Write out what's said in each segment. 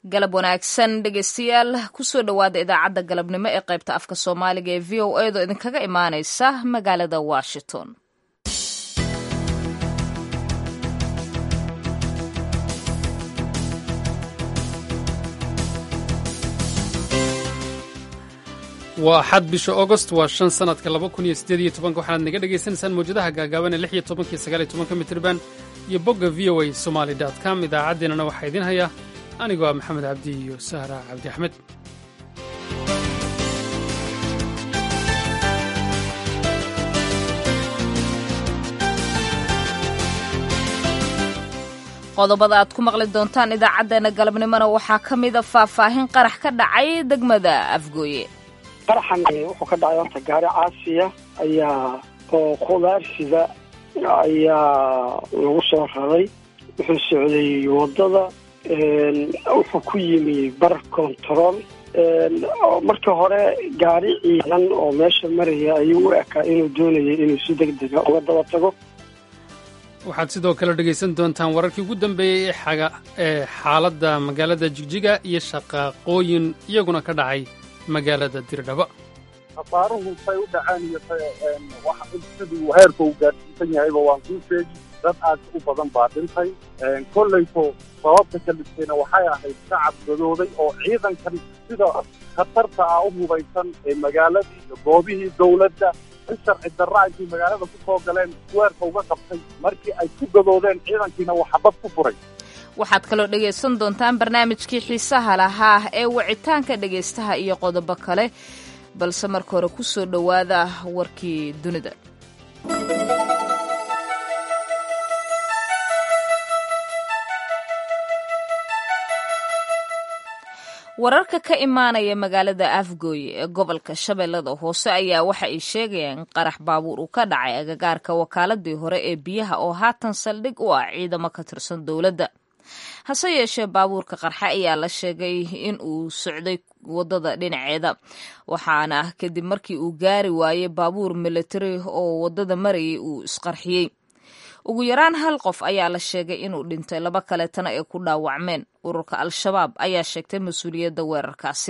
galab wanaagsan dhegeystayaal kusoo dhowaada idaacadda galabnimo ee qaybta afka soomaaliga ee v o edo idinkaga imaaneysa magaalada washington waa axad bisha augost waa shan sanadka laba kun iyo siddeed iyo tobanka waxaanaad naga dhagaysanaysaan mawjadaha gaagaaban ee lix iyo tobankiyo sagaal iyo tobanka mitirban iyo bogga v o a somaali dot com idaacaddeenana waxaa idiin haya anigoo ah maxamed cabdi iyo sahra cabdi axmed qodobada aad ku maqli doontaan idaacaddeenna galabnimona waxaa ka mida faahfaahin qarax ka dhacay degmada afgooye qaraxan wuxuu ka dhacay horta gaari caasiya ayaa oo khudaarsida ayaa lagu soo raray wuxuu socday waddada wuxuu ku yimi bar control marka hore gaari ciidan oo meesha maraya ayuu u ekaa inuu doonayay inuu si deg dega uga daba tago waxaad sidoo kale dhegaysan doontaan wararkii ugu dambeeyey ee xaaladda magaalada jigjiga iyo shaqaaqooyin iyaguna ka dhacay magaalada dirdhaba khasaaruhu say u dhaceen iyo siduu heerka uu gaadhsiisan yahayba waan kuu sheegi dad aad u badan baa dhintay kollayto sababta kalistayna waxay ahayd shacab gadooday oo ciidankan sida khatarta ah u hubaysan ee magaaladii iyo goobihii dowladda in sharci darra intay magaalada ku soo galeen weerka uga qabtay markii ay ku gadoodeen ciidankiina uu xabad ku furay waxaad kaloo dhegaysan doontaan barnaamijkii xiisaha lahaa ee wicitaanka dhegaystaha iyo qodobo kale balse marka hore ku soo dhowaada warkii dunida wararka ka imaanaya magaalada afgooye ee gobolka shabeellada hoose ayaa waxa ay sheegayaan in qarax baabuur uu ka dhacay agagaarka wakaaladii hore ee biyaha oo haatan saldhig u ah ciidamo ka tirsan dowladda hase yeeshee baabuurka qarxe ayaa la sheegay in uu socday waddada dhinaceeda waxaana kadib markii uu gaari waayey baabuur militari oo waddada marayay uu isqarxiyey ugu yaraan hal qof ayaa la sheegay inuu dhintay laba kaleetana ay ku dhaawacmeen ururka al-shabaab ayaa sheegtay mas-uuliyadda weerarkaasi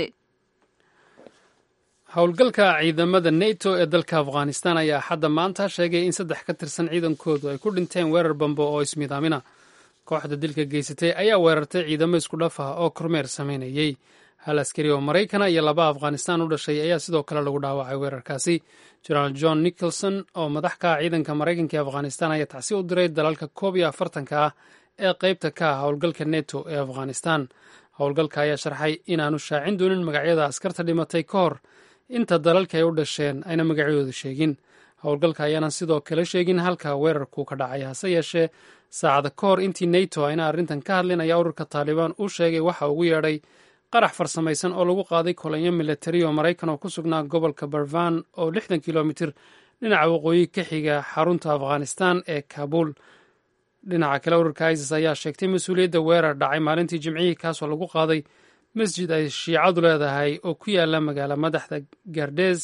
howlgalka ciidamada neto ee dalka afghanistan ayaa xadda maanta sheegay in saddex ka tirsan ciidankoodu ay ku dhinteen weerar bambo oo ismidaamina kooxda dilka geysatay ayaa weerartay ciidamo isku dhaf ah oo kormeer samaynayey hal askari oo maraykana iyo laba afghanistan u dhashay ayaa sidoo kale lagu dhaawacay weerarkaasi jenaraal john nicholson oo madax ka ah ciidanka maraykanka ee afghanistan ayaa tacsi u diray dalalka koob iyo afartanka ah ee qaybta ka ah howlgalka neto ee afghanistan howlgalka ayaa sharxay inaanu shaacin doonin magacyada askarta dhimatay ka hor inta dalalka ay u dhasheen ayna magacyadooda sheegin howlgalka ayaanan sidoo kale sheegin halka weerarku ka dhacay hase yeeshee saacada ka hor intii neto ayna arrintan ka hadlin ayaa ururka taalibaan u sheegay waxa ugu yeedhay qarax farsamaysan oo lagu qaaday kolonyo militari oo maraykan oo ku sugnaa gobolka barvan oo lixdan kilomitir dhinaca waqooyi ka xiga xarunta afghanistan ee kaabul dhinaca kale ururka isis ayaa sheegtay mas-uuliyadda weerar dhacay maalintii jimcihii kaasoo lagu qaaday masjid ay shiicadu leedahay oo ku yaala magaala madaxda gardes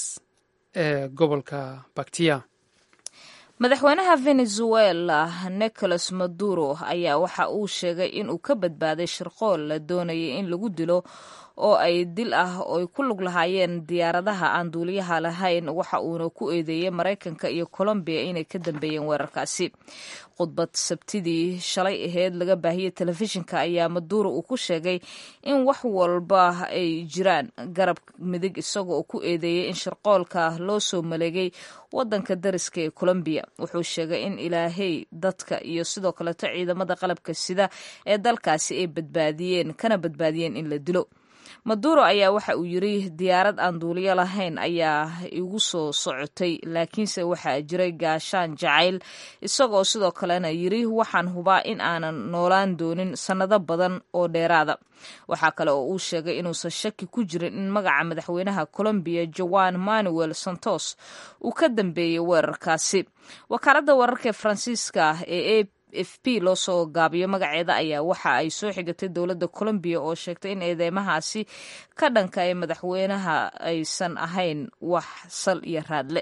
ee gobolka baktiya madaxweynaha venezuela nicolas maduro ayaa waxa uu sheegay inuu ka badbaaday shirqool la doonayay in lagu dilo oo ay dil ah oo ay ku lug lahaayeen diyaaradaha aan duuliyaha lahayn waxa uuna ku eedeeyey maraykanka iyo colombiya inay ka dambeeyeen weerarkaasi khudbad sabtidii shalay aheyd laga baahiyey telefishinka ayaa maduuro uu ku sheegay in wax walba ay jiraan garab midig isagoo oo ku eedeeyey in shirqoolka loo soo maleegay wadanka dariska ee colombiya wuxuu sheegay in ilaahay dadka iyo sidoo kaleto ciidamada qalabka sida ee dalkaasi ay badbaadiyeen kana badbaadiyeen in la dilo maduro ayaa waxa uu yiri diyaarad aan duuliyo lahayn ayaa igu soo socotay laakiinse waxaa jiray gaashaan jacayl isagoo sidoo kalena yiri waxaan hubaa in aanan noolaan doonin sannado badan oo dheeraada waxaa kale oo uu sheegay inuusan shaki ku jirin in magaca madaxweynaha colombiya joan manuel santos uu ka dambeeyey weerarkaasi wakaaladda wararka ee faransiiska ee f p loo soo gaabiyo magaceeda ayaa waxa ay soo xigatay dowladda colombiya oo sheegtay in eedeymahaasi ka dhanka ee madaxweynaha aysan ahayn wax sal iyo raadle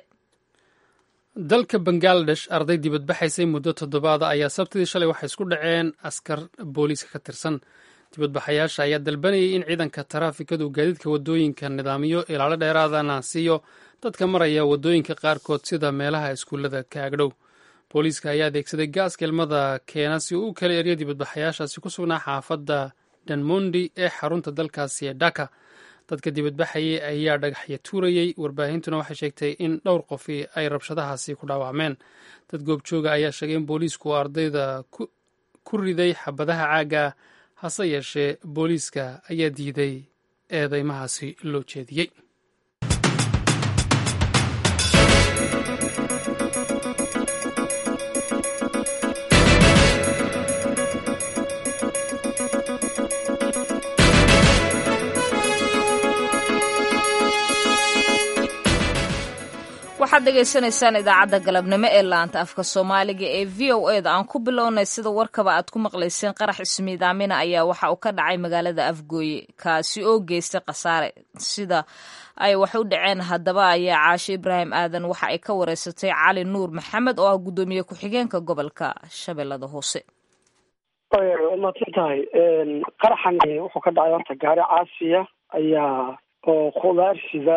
dalka bangaladesh arday dibadbaxaysay muddo toddobaada ayaa sabtidii shalay waxay isku dhaceen askar booliiska ka tirsan dibadbaxayaasha ayaa dalbanayay in ciidanka taraafikadu gaadiidka waddooyinka nidaamiyo ilaalo dheeraadana siiyo dadka maraya waddooyinka qaarkood sida meelaha iskuullada ka agdhow booliiska ayaa adeegsaday gaaska ilmada keena si uu u kala eriyo dibadbaxayaashaasi ku sugnaa xaafadda danmondi ee xarunta dalkaasi ee dhaka dadka dibadbaxayay ayaa dhagaxya tuurayey warbaahintuna waxay sheegtay in dhowr qofi ay rabshadahaasi ku dhaawacmeen dad goobjooga ayaa sheegay in booliisku ardayda ku riday xabadaha caagga hase yeeshee booliiska ayaa diiday eedeymahaasi loo jeediyey waxaad dhegaysanaysaan idaacadda galabnimo ee laanta afka soomaaliga ee v o e da aan ku bilownay sida warkaba aad ku maqlayseen qarax ismiidaamina ayaa waxa uu ka dhacay magaalada afgooye kaasi oo geystay khasaare sida ay wax u dhaceen haddaba ayaa caashe ibraahim aadan waxa ay ka wareysatay cali nuur maxamed oo ah guddoomiye ku-xigeenka gobolka shabeellada hoose maadsan tahay qaraxan wuxuu ka dhacay horta gaari caasiya ayaa oo khudaar sida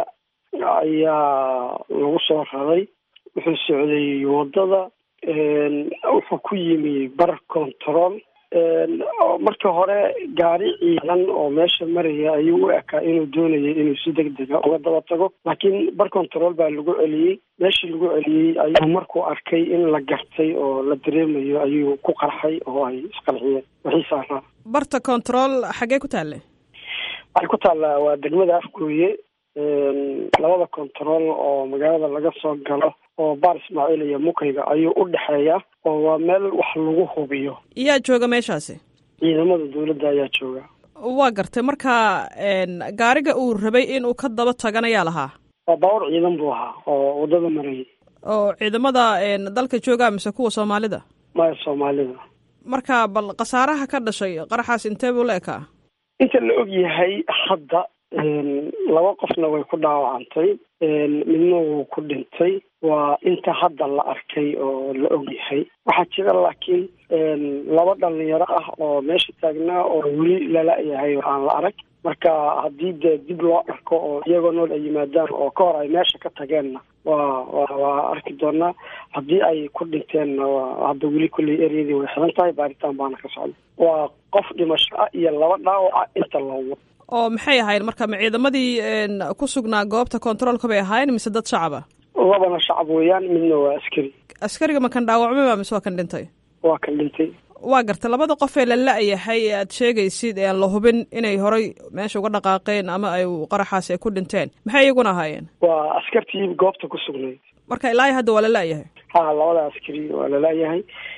ayaa lagu soo raray wuxuu socday waddada wuxuu ku yimi bar control markii hore gaari ciidan oo meesha maraya ayuu u ekaa inuu doonayay inuu si deg dega uga daba tago laakiin bar control baa lagu celiyey meeshii lagu celiyey ayuu markuu arkay in la gartay oo la dareemayo ayuu ku qarxay oo ay isqarxiyeen wixii saaraa barta control xaggee ku taalle waxay ku taallaa waa degmada afgooye labada control oo magaalada laga soo galo oo baar ismaaciil iyo mukayga ayuu u dhexeeya oo waa meel wax lagu hubiyo yaa jooga meeshaasi ciidamada dawladda ayaa jooga waa gartay marka gaariga uu rabay inuu ka daba tagan ayaa lahaa waa baawar ciidan buu ahaa oo waddada marayay oo ciidamada dalka jooga mise kuwa soomaalida maya soomaalida marka bal khasaaraha ka dhashay qaraxaas intee buu la ekaa inta la og yahay hadda laba qofna way ku dhaawacantay midna wuu ku dhintay waa inta hadda la arkay oo la og yahay waxaa jira laakiin laba dhalinyaro ah oo meesha taagnaa oo weli lala-yahay aan la arag marka haddii dee dib loo arko oo iyagoo nool ay yimaadaan oo ka hor ay meesha ka tageenna waa wa waa arki doonaa haddii ay ku dhinteenna waa hadda weli kulley eryadii way xiran tahay baaritaan baana ka socda waa qof dhimasho ah iyo laba dhaawaca inta loowa oo maxay ahayd marka ma ciidamadii ku sugnaa goobta controolka bay ahaayeen mise dad shacaba labana shacab weeyaan midna waa askari askariga ma kan dhaawacmaba mise waa kan dhintay waa kan dhintay waa gartay labada qof ee la la-yahay ee aad sheegaysid ee aan la hubin inay horay meesha uga dhaqaaqeen ama ay qaraxaas ay ku dhinteen maxay iyaguna ahaayeen waa askartii goobta ku sugnayd marka ilaa hadda waa la la-yahay ha labada askari waa la la-yahay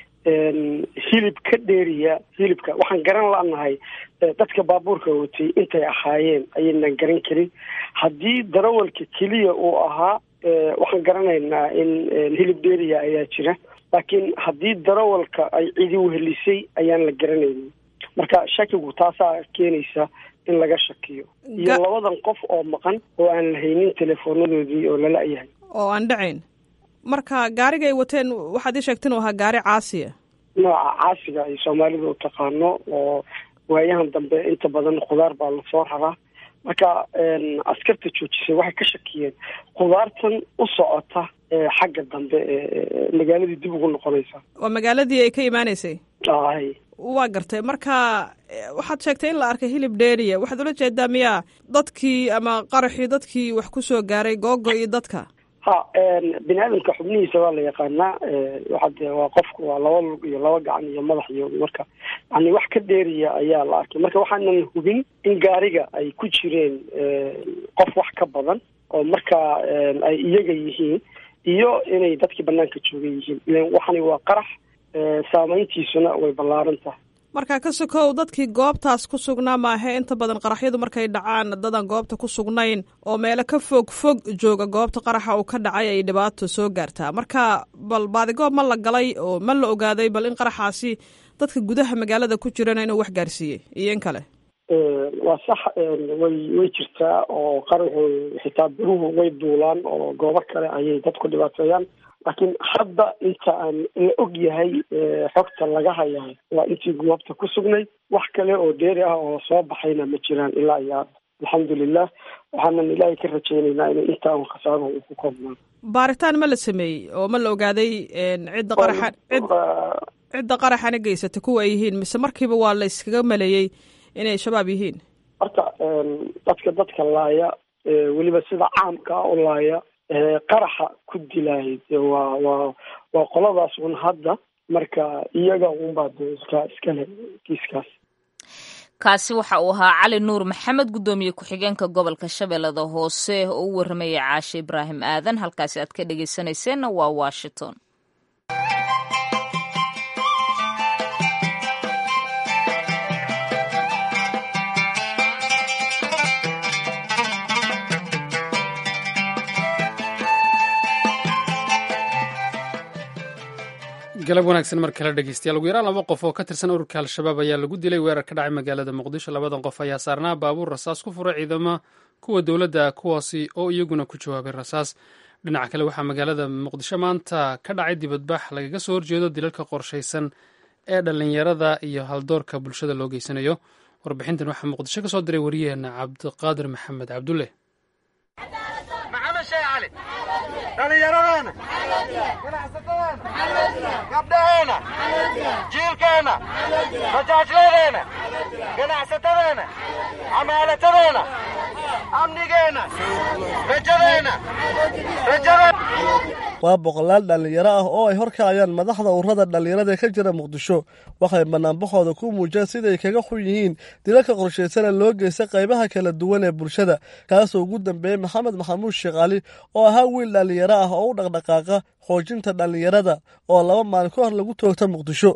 hilib ka dheeriya hilibka waxaan garan la-nahay dadka baabuurka watay intay ahaayeen ayaynan garan karin haddii darawalka keliya uu ahaa waxaan garanaynaa in hilib dheeriya ayaa jira laakiin haddii darawalka ay cidi wehelisay ayaan la garanaynin marka shakigu taasaa keenaysa in laga shakiyo iyo labadan qof oo maqan oo aan la haynin teleefoonadoodii oo lala-yahay oo aan dhacayn marka gaariga ay wateen waxaad ii sheegta inuu ahaa gaari caasiya nooca caasiga ay soomaalida u taqaano oo waayahan dambe inta badan khudaar baa lasoo raraa marka askarta joojisay waxay ka shakiyeen khudaartan u socota xagga dambe ee magaaladii dib ugu noqonaysa waa magaaladii ay ka imaaneysay ay waa gartay marka waxaad sheegtay in la arkay hilib dheeriya waxaad ula jeedaa miyaa dadkii ama qaraxii dadkii wax ku soo gaaray googo iyo dadka ha bini aadamka xubnihiisa waa la yaqaanaa waxade waa qofku waa laba lug iyo laba gacan iyo madax iyo marka yani wax ka dheeriya ayaa la arkay marka waxaanan hubin in gaariga ay ku jireen qof wax ka badan oo marka ay iyaga yihiin iyo inay dadkii banaanka jooga yihiin ilan waxani waa qarax saameyntiisuna way ballaaran tahay marka ka sokow dadkii goobtaas ku sugnaa maahe inta badan qaraxyadu markay dhacaan dadan goobta ku sugnayn oo meelo ka fog fog jooga goobta qaraxa uu ka dhacay ay dhibaato soo gaartaa marka bal baadigoob ma la galay oo ma la ogaaday bal in qaraxaasi dadka gudaha magaalada ku jirana inuu wax gaarsiiyey iyo in kale waa sax way way jirtaa oo qaraxu xitaa biruhu way duulaan oo goobo kale ayay dadku dhibaateeyaan laakiin hadda inta aan la og yahay xogta laga hayaa waa intii goobta ku sugnay wax kale oo dheeri ah oo soo baxayna ma jiraan ilaa iyo hadda alxamdulilah waxaanan ilaahay ka rajaynaynaa in intaa un khasaaro uu ku koobnaan baaritaan ma la sameeyey oo ma la ogaaday cidda qaraxa cid cidda qaraxana geysata kuwa ay yihiin mise markiiba waa la iskaga maleeyey inay shabaab yihiin horta dadka dadka laaya weliba sida caamka ah u laaya qaraxa ku dilaayay de waa waa waa qoladaas un hadda marka iyaga unbaa de iska iskale kiiskaas kaasi waxa uu ahaa cali nuur maxamed guddoomiye ku-xigeenka gobolka shabeellada hoose oo u warramayay caashe ibraahim aadan halkaasi aad ka dhegeysanayseena waa washington galab wanaagsan mar kale dhegeystayaal ugu yaraan laba qof oo ka tirsan ururka al-shabaab ayaa lagu dilay weerar ka dhacay magaalada muqdisho labadan qof ayaa saarnaa baabuur rasaas ku furay ciidama kuwa dowladda kuwaasi oo iyaguna ku jawaabay rasaas dhinaca kale waxaa magaalada muqdisho maanta ka dhacay dibadbax lagaga soo horjeedo dilalka qorshaysan ee dhallinyarada iyo haldoorka bulshada loo geysanayo warbixintan waxaa muqdisho ka soo diray wariyaheena cabdiqaadir maxamed cabdulle dhallinyaradeena gabdhaheena jiilkeenna majaajladeena ganacsatadeena camaalatadeena amnigeenna rajadeenna rajadeen waa boqolaal dhallinyaro ah oo ay horkacayaan madaxda ururada dhallinyarada ee ka jira muqdisho waxay banaanbaxooda ku muujiyeen siday kaga xun yihiin dilalka qorshaysana loo geysta qaybaha kala duwan ee bulshada kaasoo ugu dambeeyey maxamed maxamuud sheekh cali oo ahaa wiil dhallinyaro ah oo u dhaqdhaqaaqa xoojinta dhallinyarada oo laba maalin ka hor lagu toogta muqdisho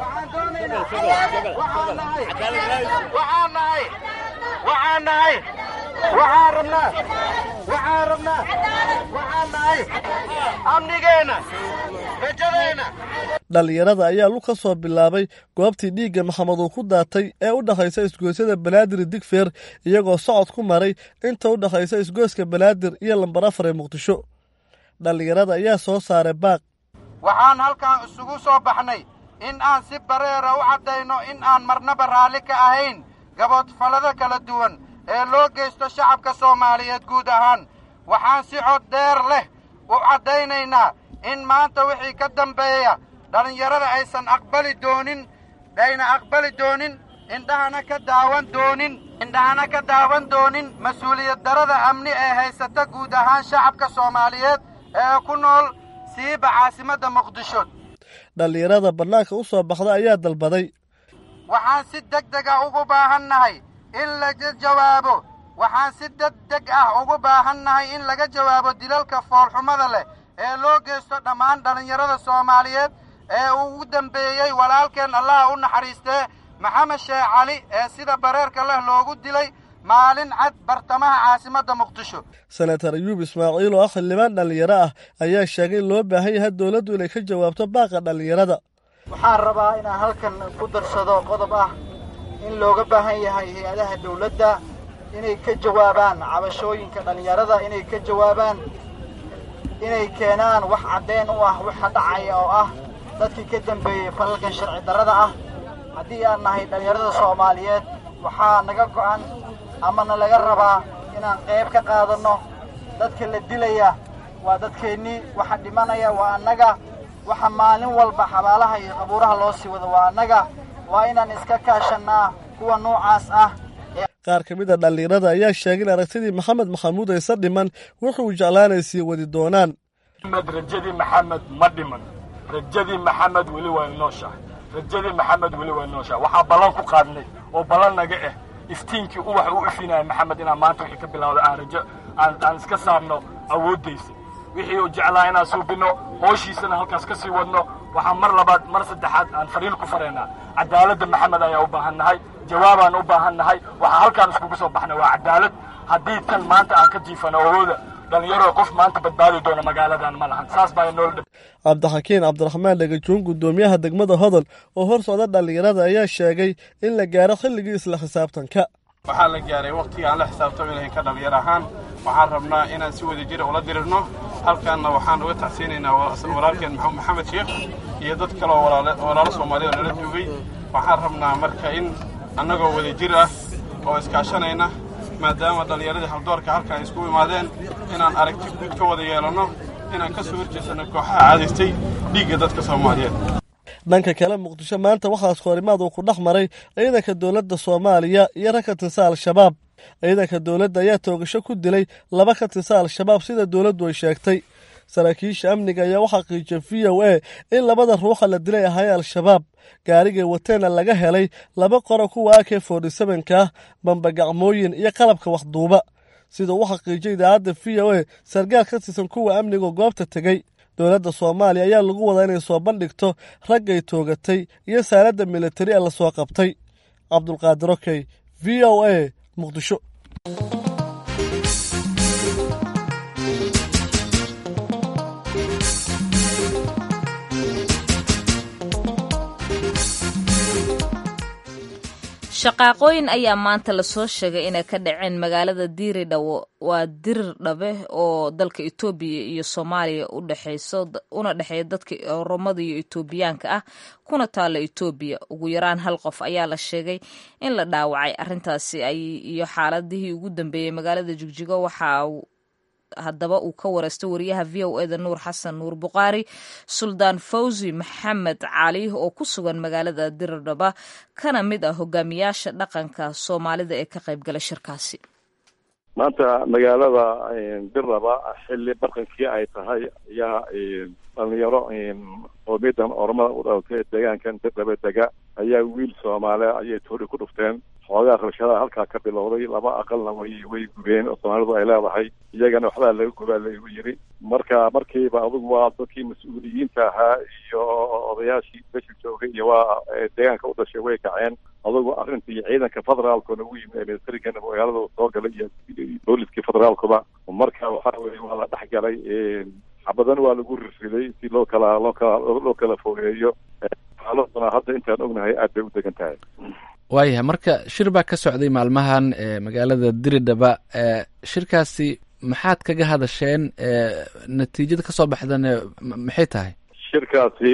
waxaan nahay waxaan rabnaa waxaan rabnaa waxaan nahay amnigeenna rajadeenna dhallinyarada ayaa lug ka soo bilaabay goobtii dhiigga maxamed uu ku daatay ee u dhexaysa isgoysyada banaadir digfeer iyagoo socod ku maray inta u dhexaysa isgoyska banaadir iyo lambar afar ee muqdisho dhallinyarada ayaa soo saaray baaq waxaan halkan isugu soo baxnay in aan si bareera u caddayno in aan marnaba raalli ka ahayn gaboodfallada kala duwan ee loo geysto shacabka soomaaliyeed guud ahaan waxaan si cod dheer leh u caddaynaynaa in maanta wixii ka dambeeya dhallinyarada aysan aqbali doonin ayna aqbali doonin indhahana ka daawan doonin indhahana ka daawan doonin mas-uuliyad darada amni ee haysata guud ahaan shacabka soomaaliyeed ee ku nool siiba caasimadda muqdisho dhallinyarada bannaanka u soo baxda ayaa dalbaday waxaan si deg deg ah ugu baahannahay in laga jawaabo waxaan si deg deg ah ugu baahannahay in laga jawaabo dilalka foolxumada leh ee loo geysto dhammaan dhallinyarada soomaaliyeed ee ugu dambeeyey walaalkeen allaha u naxariistee maxamed sheekh cali ee sida bareerka leh loogu dilay maalin cad bartamaha caasimadda muqdisho senatar ayuub ismaaciil oo ah xildhibaan dhallinyaro ah ayaa sheegay in loo baahan yahay dowladdu inay ka jawaabto baaqa dhallinyarada waxaan rabaa inaan halkan ku darsado qodob ah in looga baahan yahay hay-adaha dawladda inay ka jawaabaan cabashooyinka dhallinyarada inay ka jawaabaan inay keenaan wax caddeyn u ah waxa dhacaya oo ah dadkii ka dambeeyey falalkan sharci darrada ah haddii aan nahay dhallinyarada soomaaliyeed waxaa naga go'an amana laga rabaa inaan qayb ka qaadanno dadka la dilaya waa dadkeennii waxa dhimanaya waa annaga waxa maalin walba xabaalaha iyo qabuuraha loo sii wado waa annaga waa inaan iska kaashannaa kuwa noocaas ah qaar ka mid a dhallinyarada ayaa sheegay in aragtidii maxamed maxamuud aysan dhiman wuxuu jeclaanay sii wadi doonaan maxamed rajadii maxamed ma dhiman rajadii maxamed weli waa nooshahay rajadii maxamed weli waa nooshahay waxaa ballan ku qaadnay oo ballan naga ah iftiinkii uwax u ifinaya maxamed inaan maanta wixii ka bilowda aan rajo aan aan iska saarno awooddaysa wixii uu jeclaa inaan suubinno hooshiisana halkaas ka sii wadno waxaan mar labaad mar saddexaad aan fariin ku faraynaa cadaaladda maxamed ayaa u baahan nahay jawaabaan u baahan nahay waxaa halkaan iskugu soo baxnay waa cadaalad haddii tan maanta aan ka jiifano awooda dhallinyaro qof maanta badbaadi doona magaaladan ma lahan saas baa nool cabdixakiin cabdiraxmaan dhagajuun guddoomiyaha degmada hodol oo hor socda dhallinyarada ayaa sheegay in la gaaro xilligii isla xisaabtanka waxaa la gaaray wakhtigii aan la xisaabtami lahayn ka dhallinyar ahaan waxaan rabnaa inaan si wada jira ula dirirno halkaanna waxaan uga tacsiinaynaa walaalkeen maxamed sheekh iyo dad kale oo walaalo soomaaliya oo nala joogay waxaan rabnaa marka in annagoo wada jir ah oo iskaashanayna maadaama dhallinyaradii haldoorka halkan ay isku imaadeen inaan aragti guud ka wada yeelanno inaan ka soo horjeesanno kooxaha caadaystay dhiigga dadka soomaaliyeed dhanka kale muqdisho maanta waxaa iskoorimaad uu ku dhex maray ciidanka dowladda soomaaliya iyo rag ka tirsan al-shabaab ciidanka dowladda ayaa toogasho ku dilay laba ka tirsan al-shabaab sida dowladdu ay sheegtay saraakiisha amniga ayaa u xaqiijiyay v o a in labada ruuxa la dilay ahaayeen al-shabaab gaarigay wateenna laga helay laba qoro kuwa ak forty sevenka ah bambagacmooyin iyo qalabka waxduuba sida uu xaqiijiyay idaacadda v o a sargaal ka tirsan kuwa amniga goobta tegey dowladda soomaaliya ayaa lagu wadaa inay soo bandhigto raggay toogatay iyo saaladda militari ee lasoo qabtay cabdulqaadir okey v o a muqdisho shaqaaqooyin ayaa maanta lasoo sheegay inay ka dhaceen magaalada diiridhawo waa dirir dhabe oo dalka etoobiya iyo soomaaliya udhexeyso una dhexeeya dadka oromada iyo etoobiyaanka ah kuna taalla etoobiya ugu yaraan hal qof ayaa la sheegay in la dhaawacay arrintaasi iyo xaaladihii ugu dambeeyey magaalada jigjigo waxaa haddaba uu ka wareystay wariyaha v o eda nuur xasan nuur buqaari suldaan fawzi maxamed cali oo ku sugan magaalada diridhaba kana mid ah hogaamiyaasha dhaqanka soomaalida ee ka qaybgala shirkaasi maanta magaalada dirraba xilli barqankii ay tahay ayaa dhalinyaro qoomiyadan oromada u dhalatay deegaankan dirdhabe dega ayaa wiil soomaale ayay toori ku dhufteen xoogaa rabshadaha halkaa ka bilowday laba aqalna way way gubeen oo soomaalidu ay leedahay iyagana waxbaa laga gubaa lagu yiri marka markiiba adugu waa dadkii mas-uuliyiinta ahaa iyo odayaashii meesha joogay iyo waa deegaanka u dhashay way kaceen adugu arrintii ciidanka federaalkuna u yimid ee militarigana magaalada soo galay iyo booliskii federaalkuba marka waxa weye waa la dhex galay xabadan waa lagu rirriday si loo kala loo kala loo kala fogeeyo xaaladuna hadda intaan ognahay aad bay u degan tahay waayahay marka shir baa ka socday maalmahan magaalada diridhaba shirkaasi maxaad kaga hadasheen natiijada ka soo baxdana maxay tahay shirkaasi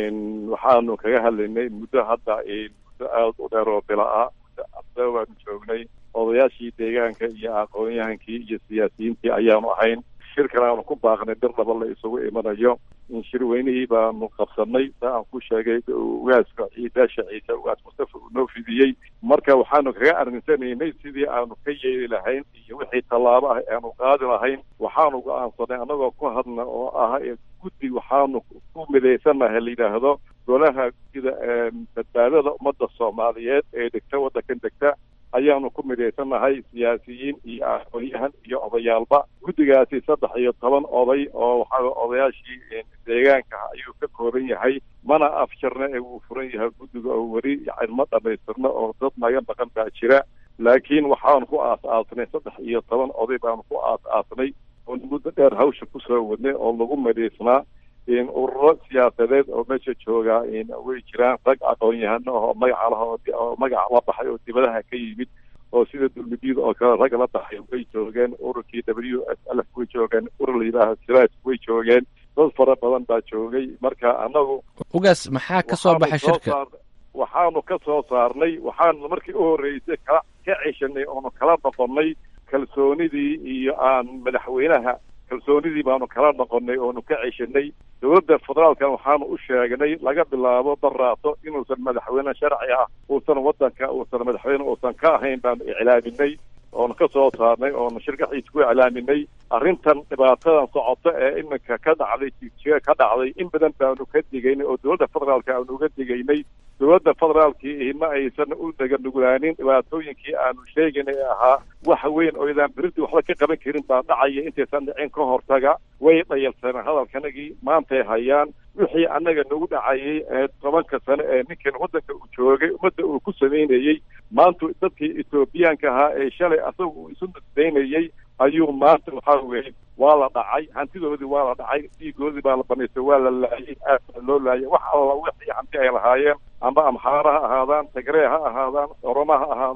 waxaanu kaga hadlaynay muddo hadda muddo aada u dheer oo bila ah muddo abda waanu joognay odayaashii deegaanka iyo aqoon-yahankii iyo siyaasiyiintii ayaanu ahayn shirkan aanu ku baaqnay bir laba la isugu imanayo in shirweynihii baanu qabsanay saa aan ku sheegay ugaaska ciidaasha ciise ugaas mustafa uu noo fidiyey marka waxaanu kaga arrinsanaynay sidii aanu ka yeeli lahayn iyo wixii tallaabo ah aanu qaadi lahayn waxaanu go-aansanay annagoo ku hadna oo ah guddi waxaanu ku midaysanahay la yidhaahdo golaha guddida badbaadada ummadda soomaaliyeed ee degta waddankan degta ayaanu ku midhaysanahay siyaasiyiin iyo aqoon-yahan iyo odayaalba guddigaasi saddex iyo toban oday oo waxaa odayaashii deegaanka ayuu ka kooban yahay mana afjarna ee wuu furan yahay guddiga oo weli yani ma dhamaystirno oo dad naga maqan baa jira laakiin waxaanu ku aas-aasnay saddex iyo toban oday baanu ku aas-aasnay oo muddo dheer hawsha kusoo wadnay oo lagu midhaysnaa ururo siyaasadeed oo meesha jooga way jiraan rag aqoon-yahano oo magaca lah oo magac la baxay oo dibadaha ka yimid oo sida dulmidiyada oo kale rag la baxay way joogeen ururkii w s l way joogeen urur la yidhaaha siraaj way joogeen dad fara badan baa joogay marka annagu ugaas maxaa ka soo baxay shirka waxaanu ka soo saarnay waxaanu markii u horreysay kala ka ceshanay oonu kala noqonnay kalsoonidii iyo aan madaxweynaha kalsoonidii baanu kala noqonnay oonu ka ceshanay dowladda federaalkan waxaanu u sheegnay laga bilaabo baraato inuusan madaxweyne sharci ah uusan waddanka uusan madaxweyne uusan ka ahayn baanu iclaaminay oonu ka soo saarnay oonu shirkaxiisa ku iclaaminay arrintan dhibaatadan socoto ee iminka ka dhacday jijiga ka dhacday in badan baanu ka digaynay oo dowladda federaalka aanu uga digaynay dowladda federaalkii ma aysan u daganugulaanin dhibaatooyinkii aanu sheegaynay ee ahaa wax weyn oo idaan berintii waxba ka qaban karin baa dhacaya intaysan dhicin ka hortaga way dhayalsaneen hadalkanagii maantay hayaan wixii annaga nagu dhacayay ee tobanka sane ee ninkan waddanka uu joogay ummadda uu ku samaynayey maanta dadkii etoobiyaanka ahaa ee shalay asaga uu isu nisbaynayey ayuu maanta waxaa weeye waa la dhacay hantidoodii waa la dhacay dhiigoodii baa la banaystay waa la laayay aad baa loo laayay wax alla wixii hanti ay lahaayeen amba amxaara ha ahaadaan tagree ha ahaadaan oroma ha ahaadaan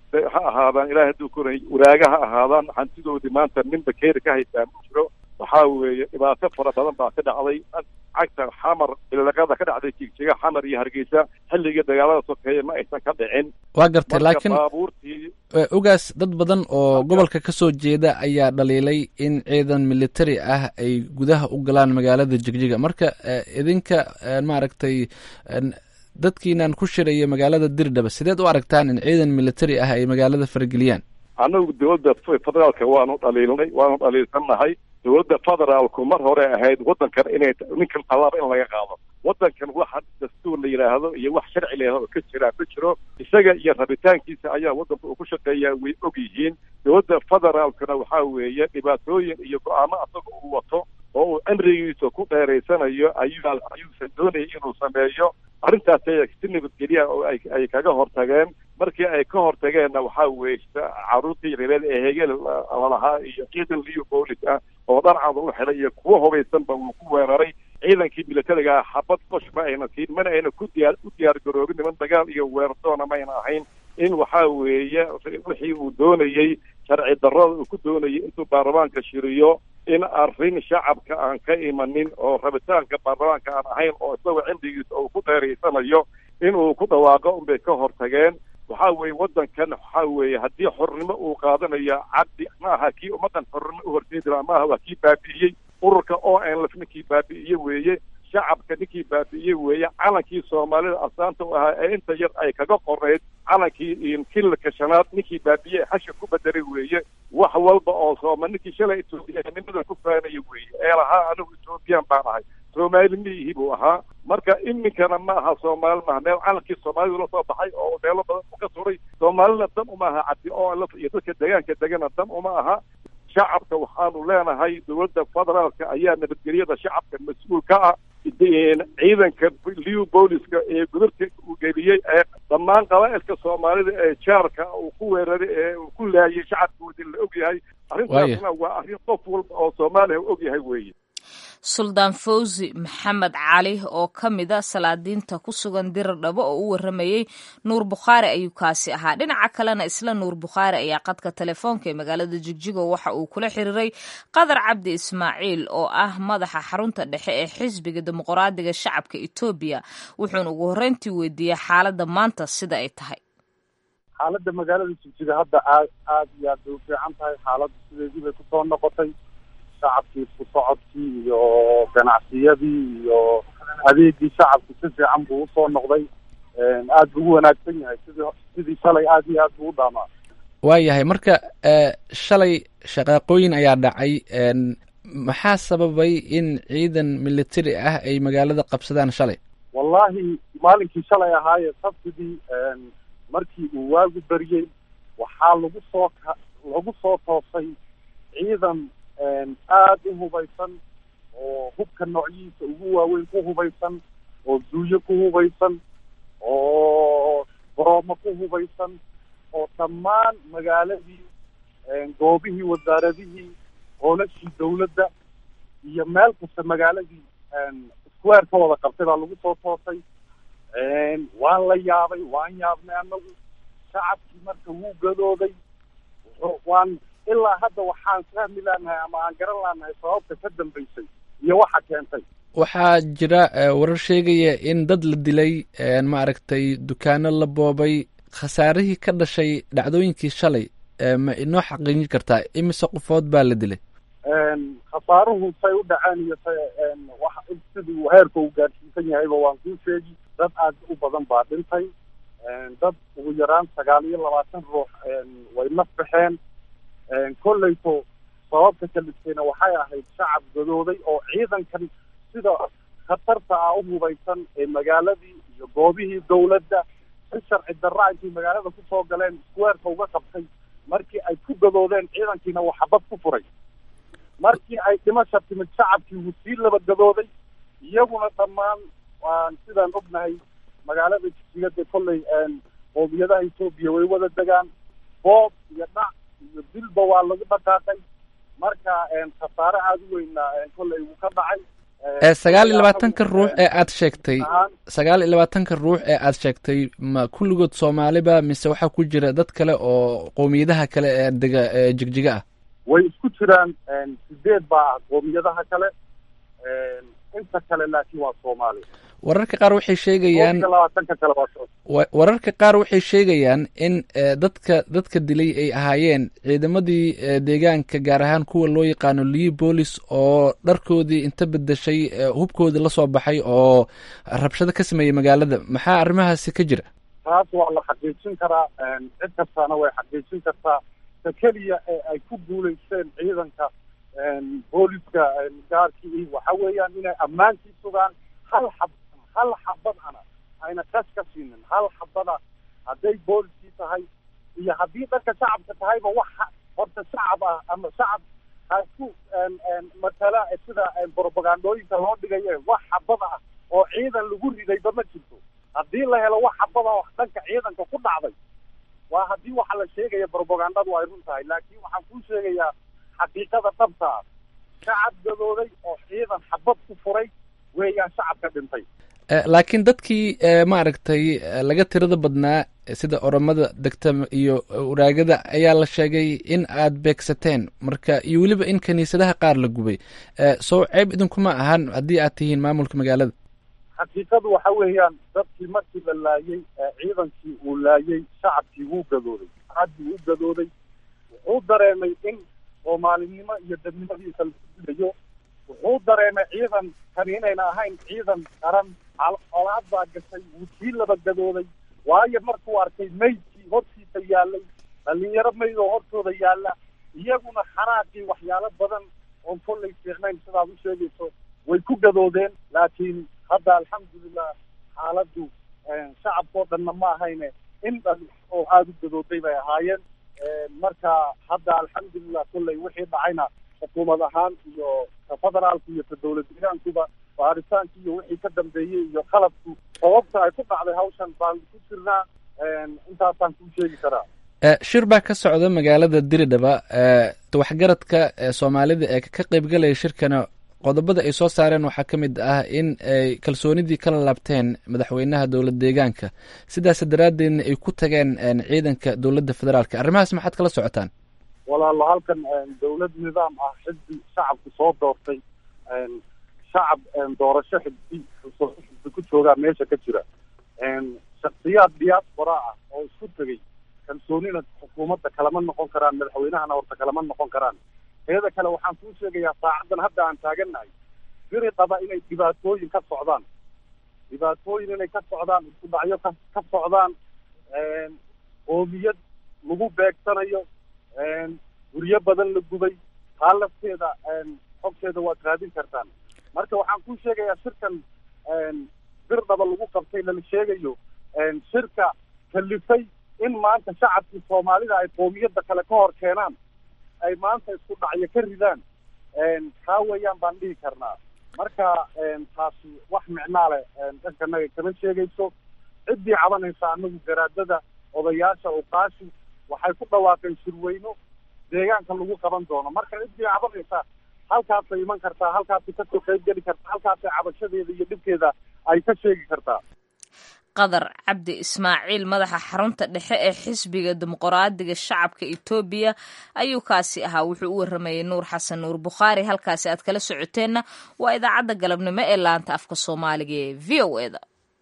ha ahaadaan ilahay hadduu koray waraaga ha ahaadaan hantidoodii maanta nin bakeeri ka haystaa ma jiro waxaa weeye dhibaato fara badan baa ka dhacday cagta xamar bilaqada ka dhacday jigjiga xamar iyo hargeysa xilligii dagaalada sokeeye ma aysan ka dhicin waa gartay laakiin baabuurtii ogaas dad badan oo gobolka ka soo jeeda ayaa dhaliilay in ciidan military ah ay gudaha u galaan magaalada jigjiga marka idinka maaragtay dadkiinan ku shiraya magaalada dirdhaba sideed u aragtaan in ciidan military ah ay magaalada farageliyaan annagu dowladda federaalka waanu dhaliilnay waanu dhaliilsannahay dowladda federaalku mar hore ahayd waddankan inay ninkan tallaaba in laga qaado waddankan waxa dastuur la yidhaahdo iyo wax sharci la yidhahdo ka jiraa ma jiro isaga iyo rabitaankiisa ayaa waddanka uu ku shaqeeyaa way og yihiin dowladda federaalkuna waxaa weeye dhibaatooyin iyo go-aamo asaga uu wato oo uu cimrigiisa ku dheeraysanayo ayuu ayuusan doonayay inuu sameeyo arrintaas si nabadgelya oo ay ay kaga hortageen markii ay ka hortageenna waxaa weeye caruurtii yareed ee hegel lalahaa iyo ciidan liyo boolis ah oo dharcada u xidhay iyo kuwo hubaysanba uu ku weeraray ciidankii militariga ah xabad qosh ma ayna siin mana ayna ku diyaar u diyaar garoobin niman dagaal iyo weerardoona mayna ahayn in waxaa weeye wixii uu doonayey sharci darrada uu ku doonayay intuu baarlamaanka shiriyo in arrin shacabka aan ka imanin oo rabitaanka baarlamaanka aan ahayn oo isagoo cimrigiisa uu ku dheeraysanayo inuu ku dhawaaqo unbay ka hortageen waxaa weeye waddankan waxaa weeye haddii xornimo uu qaadanayo cabdi ma aha kii ummaddan xornimo u horseedi lahaa maaha waa kii baabi'iyey ururka o n lf ninkii baabi'iye weeye shacabka ninkii baabi'iyey weeye calankii soomaalida asaanta u ahaa ee inta yar ay kaga qoreyd calankii kililka shanaad ninkii baabi'ye xasha ku bedelay weeye wax walba oo sooma ninkii shalay etoobiyanimada ku faanaya weeye ee lahaa anigu ethoobiyan baan ahay soomaali miyihii buu ahaa marka iminkana ma aha soomaali maaha meel calankii soomaalida la soo baxay oo meelo badan u ka suray soomaalina dan uma aha cabdi o lf iyo dadka deegaanka degana dan uma aha shacabka waxaanu leenahay dowladda federaalka ayaa nabadgelyada shacabka mas-uul ka ah ciidanka liw booliska ee gudubta uu geliyey ee dhammaan qabaa'ilka soomaalida ee jaarka uu ku weeraray ee uu ku laayay shacabkoodi la og yahay arrintaasna waa arrin qof walba oo soomaaliya u og yahay weeye suldaan fawzi maxamed cali oo ka mid a salaadiinta ku sugan dirar dhabo oo u waramayey nuur bukhaari ayuu kaasi ahaa dhinaca kalena isla nuur bukhaari ayaa qadka telefoonka ee magaalada jigjigo waxa uu kula xiriiray qadar cabdi ismaaciil oo ah madaxa xarunta dhexe ee xisbiga dimuqraadiga shacabka etoobiya wuxuuna ugu horreyntii weydiiyey xaaladda maanta sida ay tahay xaaladda magaalada jigjiga hadda aad aad iyo aad bay u fiican tahay xaaladdu sideedii bay kusoo noqotay shacabkii isku socodkii iyo ganacsiyadii iyo adeegii shacabku si fiican buu usoo noqday aad buu u wanaagsan yahay sidii sidii shalay aad iyo aad buu u dhaamaa waayahay marka shalay shaqaaqooyin ayaa dhacay maxaa sababay in ciidan military ah ay magaalada qabsadaan shalay wallahi maalinkii shalay ahaaye sabtidii markii uu waagu beriyey waxaa lagu soo ka lagu soo toosay ciidan aad u hubaysan oo hubka noocyihiisa ugu waaweyn ku hubaysan oo duuyo ku hubaysan oo boroomo ku hubaysan oo dhammaan magaaladii goobihii wasaaradihii hoolashii dawladda iyo meel kasta magaaladii square ka wada qabtay baa lagu soo toosay waan la yaabay waan yaabnay anagu shacabkii marka wuu gadooday waan ilaa hadda waxaan fahmi laanahay ama aan garan laanahay sababta ka dambaysay iyo waxa keentay waxaa jira warar sheegaya in dad la dilay maaragtay dukaano la boobay khasaarihii ka dhashay dhacdooyinkii shalay ma inoo xaqiijin kartaa imise qofood baa la dilay khasaaruhu say u dhaceen iyo say wax siduu heerka uu gaadhsiisan yahayba waan kuu sheegi dad aad u badan baa dhintay dad ugu yaraan sagaal iyo labaatan ruux way naf baxeen kolleyto sababta kalistayna waxay ahayd shacab gadooday oo ciidankan sida khatarta ah u hubaysan ee magaaladii iyo goobihii dawladda si sharci darra intay magaalada kusoo galeen squareka uga qabtay markii ay ku gadoodeen ciidankiina uu xabad ku furay markii ay dhimasha timid shacabkii wuu sii laba gadooday iyaguna dhammaan waan sidaan ognahay magaalada jigsigada kolley qoomiyadaha etoobiya way wada degaan boob iyo dhac iyo dilba waa lagu dhaqaaqay marka khasaare aada u weyna kolley wuu ka dhacay sagaal iyo labaatanka ruux ee aad sheegtay sagaal iyo labaatanka ruux ee aad sheegtay ma kulligood soomaaliba mise waxaa ku jira dad kale oo qowmiyadaha kale ee dega ee jigjiga ah way isku jiraan sideed baa ah qoomiyadaha kale inta kale laakiin waa soomaali wararka qaar waxay sheegayaan labaatanka kale waa wa- wararka qaar waxay sheegayaan in eh, dadka dadka dilay ay ahaayeen ciidamadii eh, deegaanka gaar ahaan kuwa loo yaqaano lii boolis oo dharkoodii inta bedeshay eh, hubkoodii la soo baxay oo rabshado ka sameeyey magaalada maxaa arrimahaasi ka jira taas waa la xaqiijin karaa cid kastaana way xaqiijin kartaa ta keliya ee ay ku guulaysteen ciidanka booliska gaarkii waxa weeyaan inay ammaankii sugaan hal xab hal xabadana ayna kas ka siinin hal xabada hadday booliskii tahay iyo haddii dhanka shacabka tahayba waxa horta shacab ah ama shacab ha isku matala sida propagandooyinka loo dhigaye wax xabada ah oo ciidan lagu ridayba ma jirto haddii la helo wax xabada oo dhanka ciidanka ku dhacday waa haddii waxa la sheegaya propagandadu ay run tahay laakiin waxaan kuu sheegayaa xaqiiqada dhabta ah shacab gadooday oo ciidan xabad ku furay weeyaan shacabka dhintay Eh, laakiin dadkii eh, maaragtay eh, laga tirada badnaa eh, sida oromada degta iyo eh, waraagada ayaa la sheegay in aad beegsateen marka iyo weliba in kiniisadaha qaar la gubay Eh, soo ceeb idinkuma ahan haddii aad tihiin maamulka magaalada xaqiiqadu waxa weeyaan dadkii markii la laayay ee ciidankii uu laayay shacabkii wuu gadooday shacabkii wuu gadooday wuxuu dareemay in soomaalinimo iyo dadnimadiisa la dilayo wuxuu dareemay ciidan kani inayna ahayn ciidan qaran al- colaad baa gashay wuu sii laba gadooday waayo markuu arkay meydkii hortiisa yaalay dhalinyaro meyd oo hortooda yaalla iyaguna xanaaqii waxyaalo badan oon kollay fiicnayn sidaad u sheegayso way ku gadoodeen laakiin hadda alxamdulilah xaaladdu shacabkao dhanna ma ahayne in dhan oo aada u gadooday bay ahaayeen marka hadda alxamdulilah kolley wixii dhacayna xukuumad ahaan iyo ka federaalku iyo ka dowlad deegaankuba baaritaankii iyo wixii ka dambeeyey iyo qalabku sababta ay ku dhacday hawshan baan ku jirnaa intaasaan kuu sheegi karaa Eh, shir baa ka socda magaalada diridhaba eh, waxgaradka eh, soomaalida ee ka qaybgalaya shirkana qodobada ay soo saareen waxaa ka mid ah in ay kalsoonidii kala laabteen madaxweynaha dowlad deegaanka sidaas daraaddeedna ay ku tageen en, ciidanka dowladda federaalka arrimahaas maxaad kala socotaan walaalo halkan dowlad nidaam ah xisbi shacabku soo doortay shacab doorasho xisbi xisbi ku joogaa meesha ka jira shaksiyaad diaspora ah oo isku tegey kalsoonina xukuumadda kalama noqon karaan madaxweynahana horta kalama noqon karaan teeda kale waxaan kuu sheegayaa saacaddan hadda aan taagannahay biri qaba inay dhibaatooyin ka socdaan dhibaatooyin inay ka socdaan isku dhacyo ka ka socdaan qoomiyad lagu beegsanayo guryo badan la gubay taa lafteeda xogteeda waad raadin kartaan marka waxaan kuu sheegayaa shirkan bir dhaba lagu qabtay lala sheegayo shirka kalifay in maanta shacabkii soomaalida ay qoomiyadda kale ka hor keenaan ay maanta isku dhacyo ka ridaan taa weeyaan baan dhihi karnaa marka taasi wax micnaa leh dhankanaga kama sheegayso ciddii cabanaysa anagu garaadada odayaasha uqaashi waxay ku dhawaaqeen shirweyno deegaanka lagu qaban doono marka ciddii cabanaysa halkaasay iman kartaa halkaasay kasoo qayb geli kartaa halkaasay cabashadeeda iyo dhibkeeda ay ka sheegi kartaa qadar cabdi ismaaciil madaxa xarunta dhexe ee xisbiga dimuqraadiga shacabka etoobiya ayuu kaasi ahaa wuxuu u waramayay nuur xasan nuur bukhaari halkaasi aad kala socoteenna waa idaacadda galabnimo ee laanta afka soomaaliga ee v o eda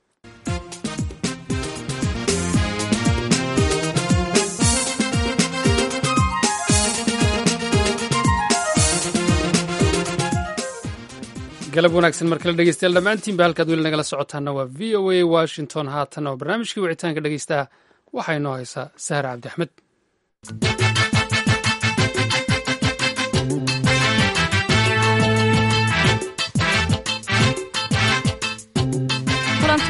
galab wanaagsan mar kale dhegeystayaal dhammaantiinba halkaad weli nagala socotaana waa v o a washington haatan oo barnaamijkii wicitaanka dhegeystaha waxaa inoo haysaa sahra cabdi axmed kulanti wacan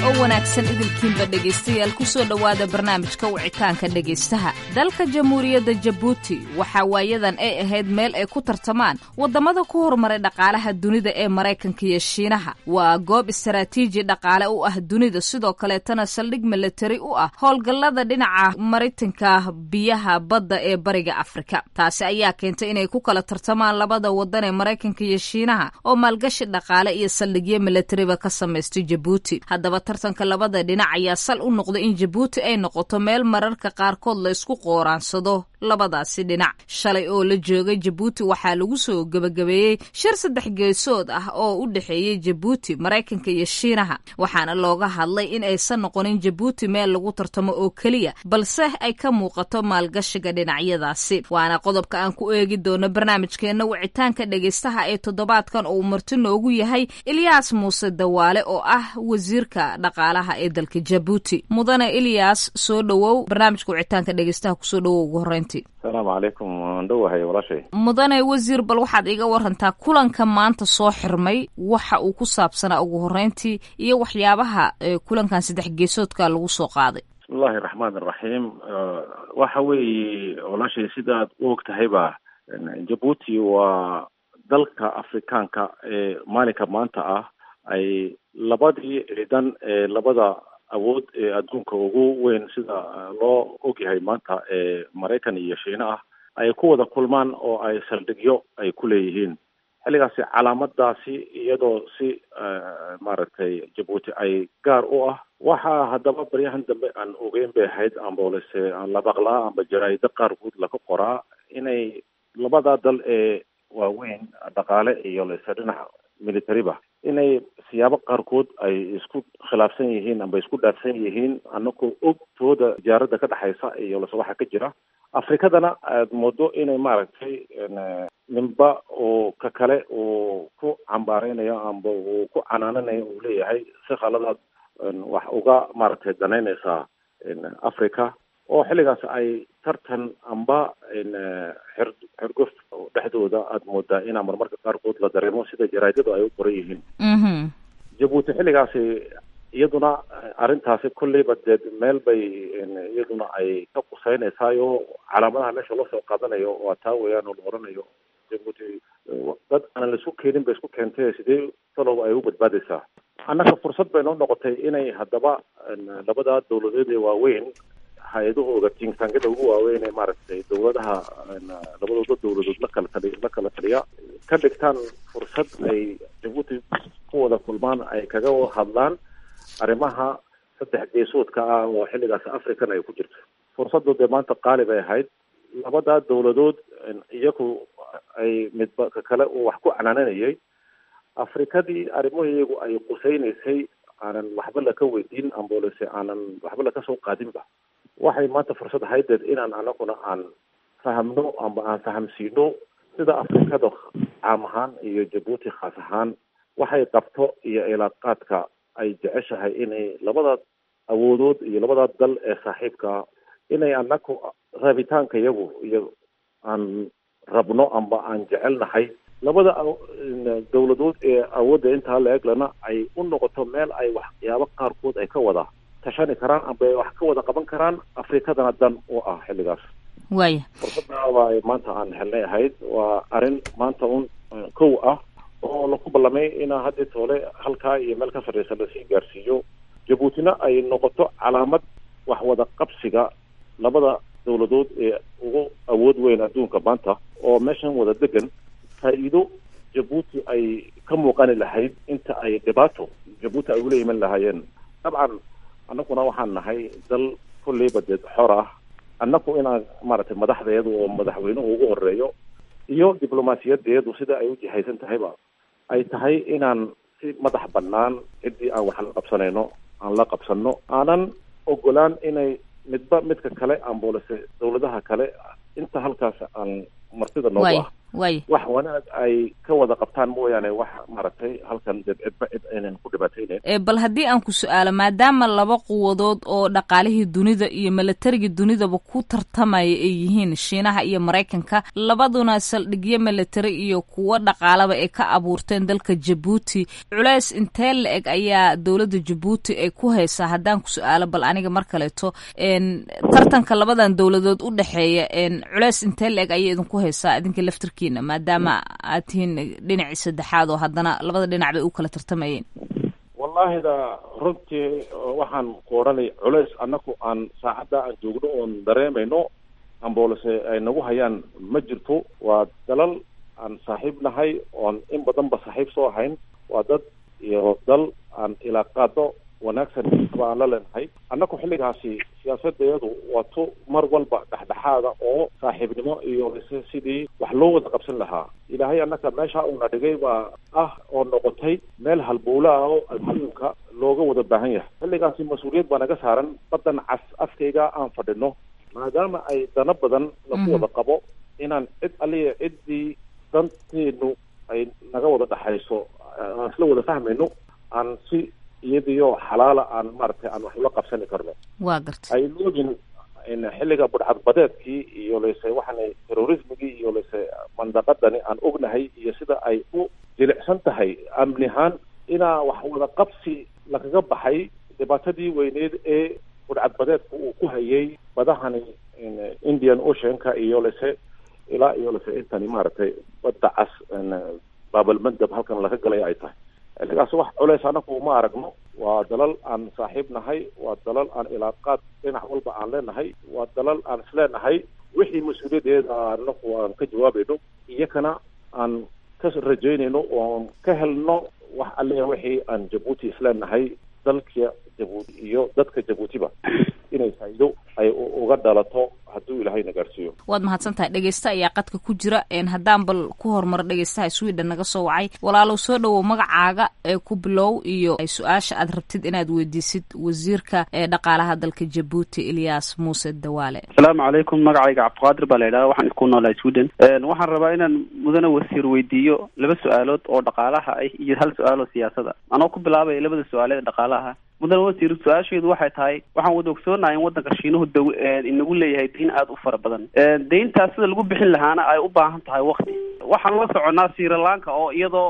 oo wanaagsan idilkiinba dhegaystayaal kusoo dhowaada barnaamijka wicitaanka dhegaystaha dalka jamhuuriyadda jabuuti waxaa waayadan ay ahayd meel ay ku tartamaan waddamada ku horumaray dhaqaalaha dunida ee maraykanka iyo shiinaha waa goob istaraatiiji dhaqaale u ah dunida sidoo kaleetana saldhig milatari u ah howlgallada dhinaca maritanka biyaha badda ee bariga afrika taasi ayaa keentay inay ku kala tartamaan labada waddan ee maraykanka iyo shiinaha oo maalgashi dhaqaale iyo saldhigyo milatariba ka samaystay jabuuti haddaba tartanka labada dhinac ayaa sal u noqday in jabuuti ay noqoto meel mararka qaarkood la isku qooraansado labadaasi dhinac shalay oo la joogay jabuuti waxaa lagu soo gebagabeeyey shir saddex geesood ah oo u dhexeeyey jabuuti maraykanka iyo shiinaha waxaana looga hadlay in aysan noqonin jabuuti meel lagu tartamo oo keliya balse ay ka muuqato maalgashiga dhinacyadaasi waana qodobka aan ku eegi doono barnaamijkeenna wicitaanka dhegaystaha ee toddobaadkan oo uu marti noogu yahay ilyaas muuse dawaale oo ah wasiirka dhaqaalaha ee dalka jabuuti mudane ilyaas soo dhowow barnaamijka wicitaanka dhegaystaha kusoo dhowow ugu horreyntii asalaamu calaykum waan dhowahay walaashay mudane wasiir bal waxaad iga warantaa kulanka maanta soo xirmay waxa uu ku saabsanaa ugu horreyntii iyo waxyaabaha kulankan saddex geesoodka lagu soo qaaday bismillahi raxmaan iraxiim waxa weeye walaashay sidaad u og tahayba jabuuti waa dalka afrikaanka ee maalinka maanta ah ay labadii ciidan ee labada awood ee adduunka ugu weyn sida loo ogyahay maanta ee maraykan iyo shiine ah ay ku wada kulmaan oo ay saldhigyo ay ku leeyihiin xilligaasi calaamadaasi iyadoo si maaragtay jabuuti ay gaar u ah waxaa haddaba baryahan dambe aan ogeyn bay ahayd amboolese aan la maqlaa amba jaraa'ido qaarkood laga qoraa inay labada dal ee waaweyn dhaqaale iyo lese dhinac militariba inay siyaabo qaarkood ay isku khilaafsan yihiin amba isku dhaafsan yihiin anagoo og tooda tijaaradda ka dhexaysa iyo lase waxa ka jira afrikadana aad moodo inay maaragtay ninba oo ka kale uu ku cambaareynayo amba uu ku canaananayo uu leeyahay si khaladaad wax uga maaragtay danaynaysaa africa oo xilligaas ay tartan amba xir xirgof dhexdooda aada moodaa inaa marmarka qaarkood la dareemo sida jaraadadu ay u qoran yihiin jabuuti xilligaasi iyaduna arrintaasi kolleyba dee meel bay iyaduna ay ka quseynaysaayoo calaamadaha meesha loo soo qaadanayo waa taa weeyaan oo la oranayo jabuuti dad aanan la isku keenin bay isku keentay sidee taloba ay u badbaadaysaa annaga fursad bay noo noqotay inay haddaba labada dawladeed ee waaweyn hay-adahooda tinktankada ugu waaweyn ee maaragtay dawladaha labadooda dawladood la kala tali la kala taliya ka dhigtaan fursad ay jabuuti ku wada kulmaan ay kaga hadlaan arrimaha saddex geesoodka ah oo xilligaas african ay ku jirto fursaddu dee maanta qaali bay ahayd labada dawladood iyagu ay midba ka kale uu wax ku canaananayay afrikadii arrimaheegu ay qusaynaysay aanan waxba laka weydiin amboolese aanan waxba laka soo qaadinba waxay maanta fursad ahaydeed inaan anaguna aan fahamno amba aan fahamsiino sida afrikada caam ahaan iyo jabuuti khaas ahaan waxay qabto iyo ilaaqaadka ay jeceshahay inay labada awoodood iyo labada dal ee saaxiibkaa inay anaku rabitaanka iyagu iyo aan rabno amba aan jecelnahay labada dawladood ee awoodda intaa la eglana ay u noqoto meel ay waxyaabo qaarkood ay ka wada tashani karaan amba ay wax ka wada qaban karaan afrikadana dan u ah xilligaas waaya fursaddaaba ay maanta aan helnay ahayd waa arrin maanta un kow ah oo laku ballamay inaa haddii toole halkaa iyo meel ka sarreysa lasii gaarsiiyo jabuutina ay noqoto calaamad wax wada qabsiga labada dawladood ee ugu awood weyn adduunka maanta oo meeshan wada degan faa-iido jabuuti ay ka muuqani lahayd inta ay dhibaato jabuuti ay ula iman lahaayeen dabcan annaguna waxaan nahay dal kolleyba dee xor ah annagu inaan maaragtay madaxdeedu oo madaxweynuhu ugu horeeyo iyo diblomaasiyadeedu sida ay u jihaysan tahayba ay tahay inaan si madax bannaan ciddii aan wax la qabsanayno aan la qabsanno aanan ogolaan inay midba midka kale amboolese dawladaha kale inta halkaas aan martida noogu ah waay wax wanaag ay ka wada qabtaan mooyaane wax maaragtay halkan dib cidba cid aynan ku dhibaataynayn ee bal haddii aan ku su-aalo maadaama laba quwadood oo dhaqaalihii dunida iyo milatarigii dunidaba ku tartamaya ay yihiin shiinaha iyo maraykanka labaduna saldhigyo military iyo kuwo dhaqaalaba ay ka abuurteen dalka jabuuti culeys intee la eg ayaa dowladda jabuuti ay ku haysaa haddaan ku su-aalo bal aniga mar kaleeto tartanka labadan dowladood u dhexeeya culeys intee la eg ayay idinku haysaa idinka laftarkiina maadaama aad tihiin dhinacii saddexaad oo haddana labada dhinac bay u kala tartamayeen wallahida runtii waxaan ku odhanay culays annaku aan saacadda aan joogno oon dareemayno amboolase ay nagu hayaan ma jirto waa dalal aan saaxiib nahay oon in badanba saaxiib soo ahayn waa dad iyo dal aan ilaaqaado wanaagsan ba aan la leenahay annaku xilligaasi siyaasadeedu waa tu mar walba dhexdhexaada oo saaxiibnimo iyo ise sidii wax loo wada qabsan lahaa ilaahay annaka meesha uuna dhigay baa ah oo noqotay meel halbowla ah oo adduunka looga wada baahan yahay xilligaasi mas-uuliyad baa naga saaran badan cas afkayga aan fadhino maadaama ay dano badan laku wada qabo inaan cid aliya ciddii danteenu ay naga wada dhexayso aan isla wada fahmayno aan si iyadiyo xalaala aan maaragtay aan wax ula qabsani karno waa garta ay loogin xilliga budhcadbadeedkii iyo lase waxaana terrorismigii iyo lase mandaqadani aan ognahay iyo sida ay u jilicsan tahay amni ahaan inaa wax wada qabsi lagaga baxay dhibaatadii weyneed ee budhcadbadeedka uu ku hayay badahani indian oceanka iyo lase ilaa iyo lase intani maaragtay badda cas baabalmandab halkan laga galay ay tahay xilligaas wax culeys anaku ma aragno waa dalal aan saaxiib nahay waa dalal aan ilaaqaad dhinac walba aan leenahay waa dalal aan isleenahay wixii mas-uuliyadeeda anaku aan ka jawaabayno iyakana aan ka rajaynayno oon ka helno wax allia wixii aan jabuuti isleenahay dalka jabuuti iyo dadka jabuutiba inay faa'iido ay uga dhalato hadduu ilaahayna gaarsiiyo waad mahadsan tahay dhegeysta ayaa qadka ku jira haddaan bal ku horumaro dhegeystaha sweden naga soo wacay walaalow soo dhowow magacaaga ee ku bilow iyo su-aasha aad rabtid inaad weydiisid wasiirka ee dhaqaalaha dalka jabuuti ilyas muuse dawaale asalaamu calaykum magacayga cabdiqaadir baa la yidhahda waxaan ku noolahay sweden waxaan rabaa inaan mudane wasiir weydiiyo laba su-aalood oo dhaqaalaha ah iyo hal su-aal oo siyaasada anoo ku bilaabaya labada su-aaleed ee dhaqaalaha mudane wasiir su-aasheedu waxay tahay waxaan wada ogsoonahay in waddanka shiinuhu daw inagu leeyahay dayn aada u fara badan dayntaas sida lagu bixin lahaana ay u baahan tahay wakti waxaan la soconaa srilanka oo iyadoo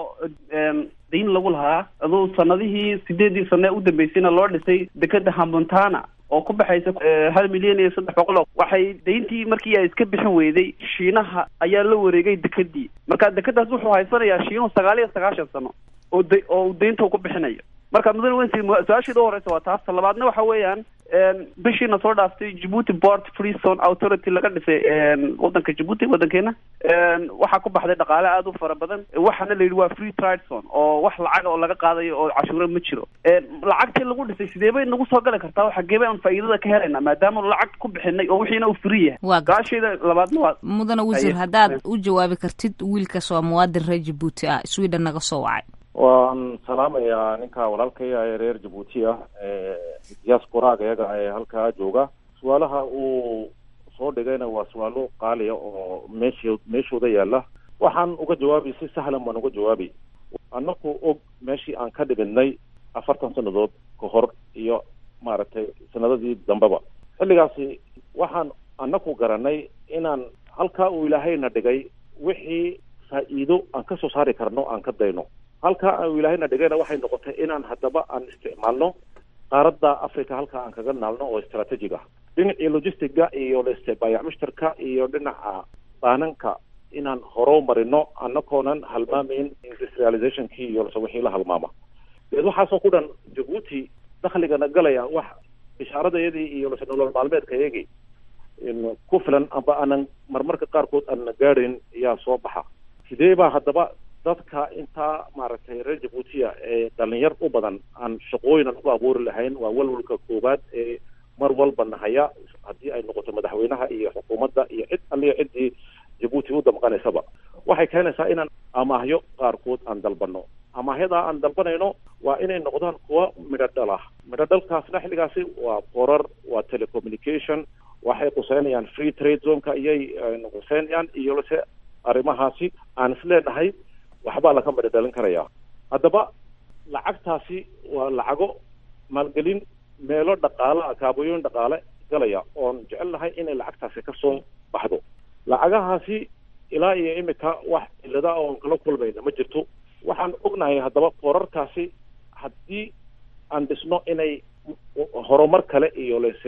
dayn lagu lahaa aduu sanadihii sideedii sane u dambeysayna loo dhisay dekeda hamontana oo ku baxaysa hal milyan iyo saddex boqol oo waxay dayntii markii ay iska bixin weyday shiinaha ayaa la wareegay dekedii marka dekedaas wuxuu haysanayaa shiinuhu sagaal iyo sagaashan sano oo da oo uu daynta ku bixinayo marka mudane wensi su-aasheeda u horeysa waa taas talabaadna waxa weeyaan bishiina soo dhaaftay djibuuti port free zone authority laga dhisay waddanka djibuuti waddankeena waxaa ku baxday dhaqaale aada u fara badan waxaana la yidhi waa free trade zone oo wax lacaga oo laga qaadayo oo cashuuro ma jiro lacagtii lagu dhisay sidee bay nagu soo gali kartaa xagee bay aan faa'iidada ka helaynaa maadaama lacag ku bixinay oo wixiina uu free yahay su-aasheeda labaadna waa mudane wasiir haddaad u jawaabi kartid wiilkaas waa muwaadin reer jabuuti ah sweden naga soo wacay waan salaamayaa ninka walaalkaya ee reer jabuuti ah diasporaaga iyaga ee halkaa jooga su-aalaha uu soo dhigayna waa su-aalo qaaliya oo meesho meeshooda yaala waxaan uga jawaabi si sahlan baan uga jawaabi annaku og meeshii aan ka dhiginay afartan sannadood ka hor iyo maaragtay sanadadii dambeba xilligaasi waxaan annaku garanay inaan halkaa uu ilaahayna dhigay wixii faa'iido aan ka soo saari karno aan ka dayno halkaa aan ilaahayna dhigayna waxay noqotay inaan haddaba aan isticmaalno qaaradda africa halkaa aan kaga naalno oo strategic ah dhinacii logistiga iyo leste baayac mushtarka iyo dhinaca baananka inaan horo marino annakoonan halmaamayn industrializationkii iyo lse wixii la halmaama deed waxaasoo ku dhan jabuuti dakhligana galaya wax bishaaradayadii iyo lase nolol maalmeedka iyagii ku filan amba aanan marmarka qaarkood aanna gaadhayn ayaa soo baxa sidee baa haddaba dadka intaa maaragtay reer jabuutiya ee dhalinyar u badan aan shaqooyinan ku abuuri lahayn waa walwalka koowaad ee mar walba nahaya haddii ay noqoto madaxweynaha iyo xukuumadda iyo cid alliya ciddii jabuuti u damqanaysaba waxay keenaysaa inaan amaahyo qaarkood aan dalbano amaahyadaa aan dalbanayno waa inay noqdaan kuwa midho dhal ah midho dhalkaasna xilligaasi waa borar waa telecommunication waxay quseynayaan free trade zoneka iyay quseynayaan iyo lase arrimahaasi aan isleenahay waxbaa laga madhadhalin karayaa haddaba lacagtaasi waa lacago maalgelin meelo dhaqaala kaabooyin dhaqaale galaya oon jecel lahay inay lacagtaasi kasoo baxdo lacagahaasi ilaa iyo imika wax cilada oon kala kulmayna ma jirto waxaan ognahay haddaba foorarkaasi haddii aan dhisno inay horumar kale iyo lese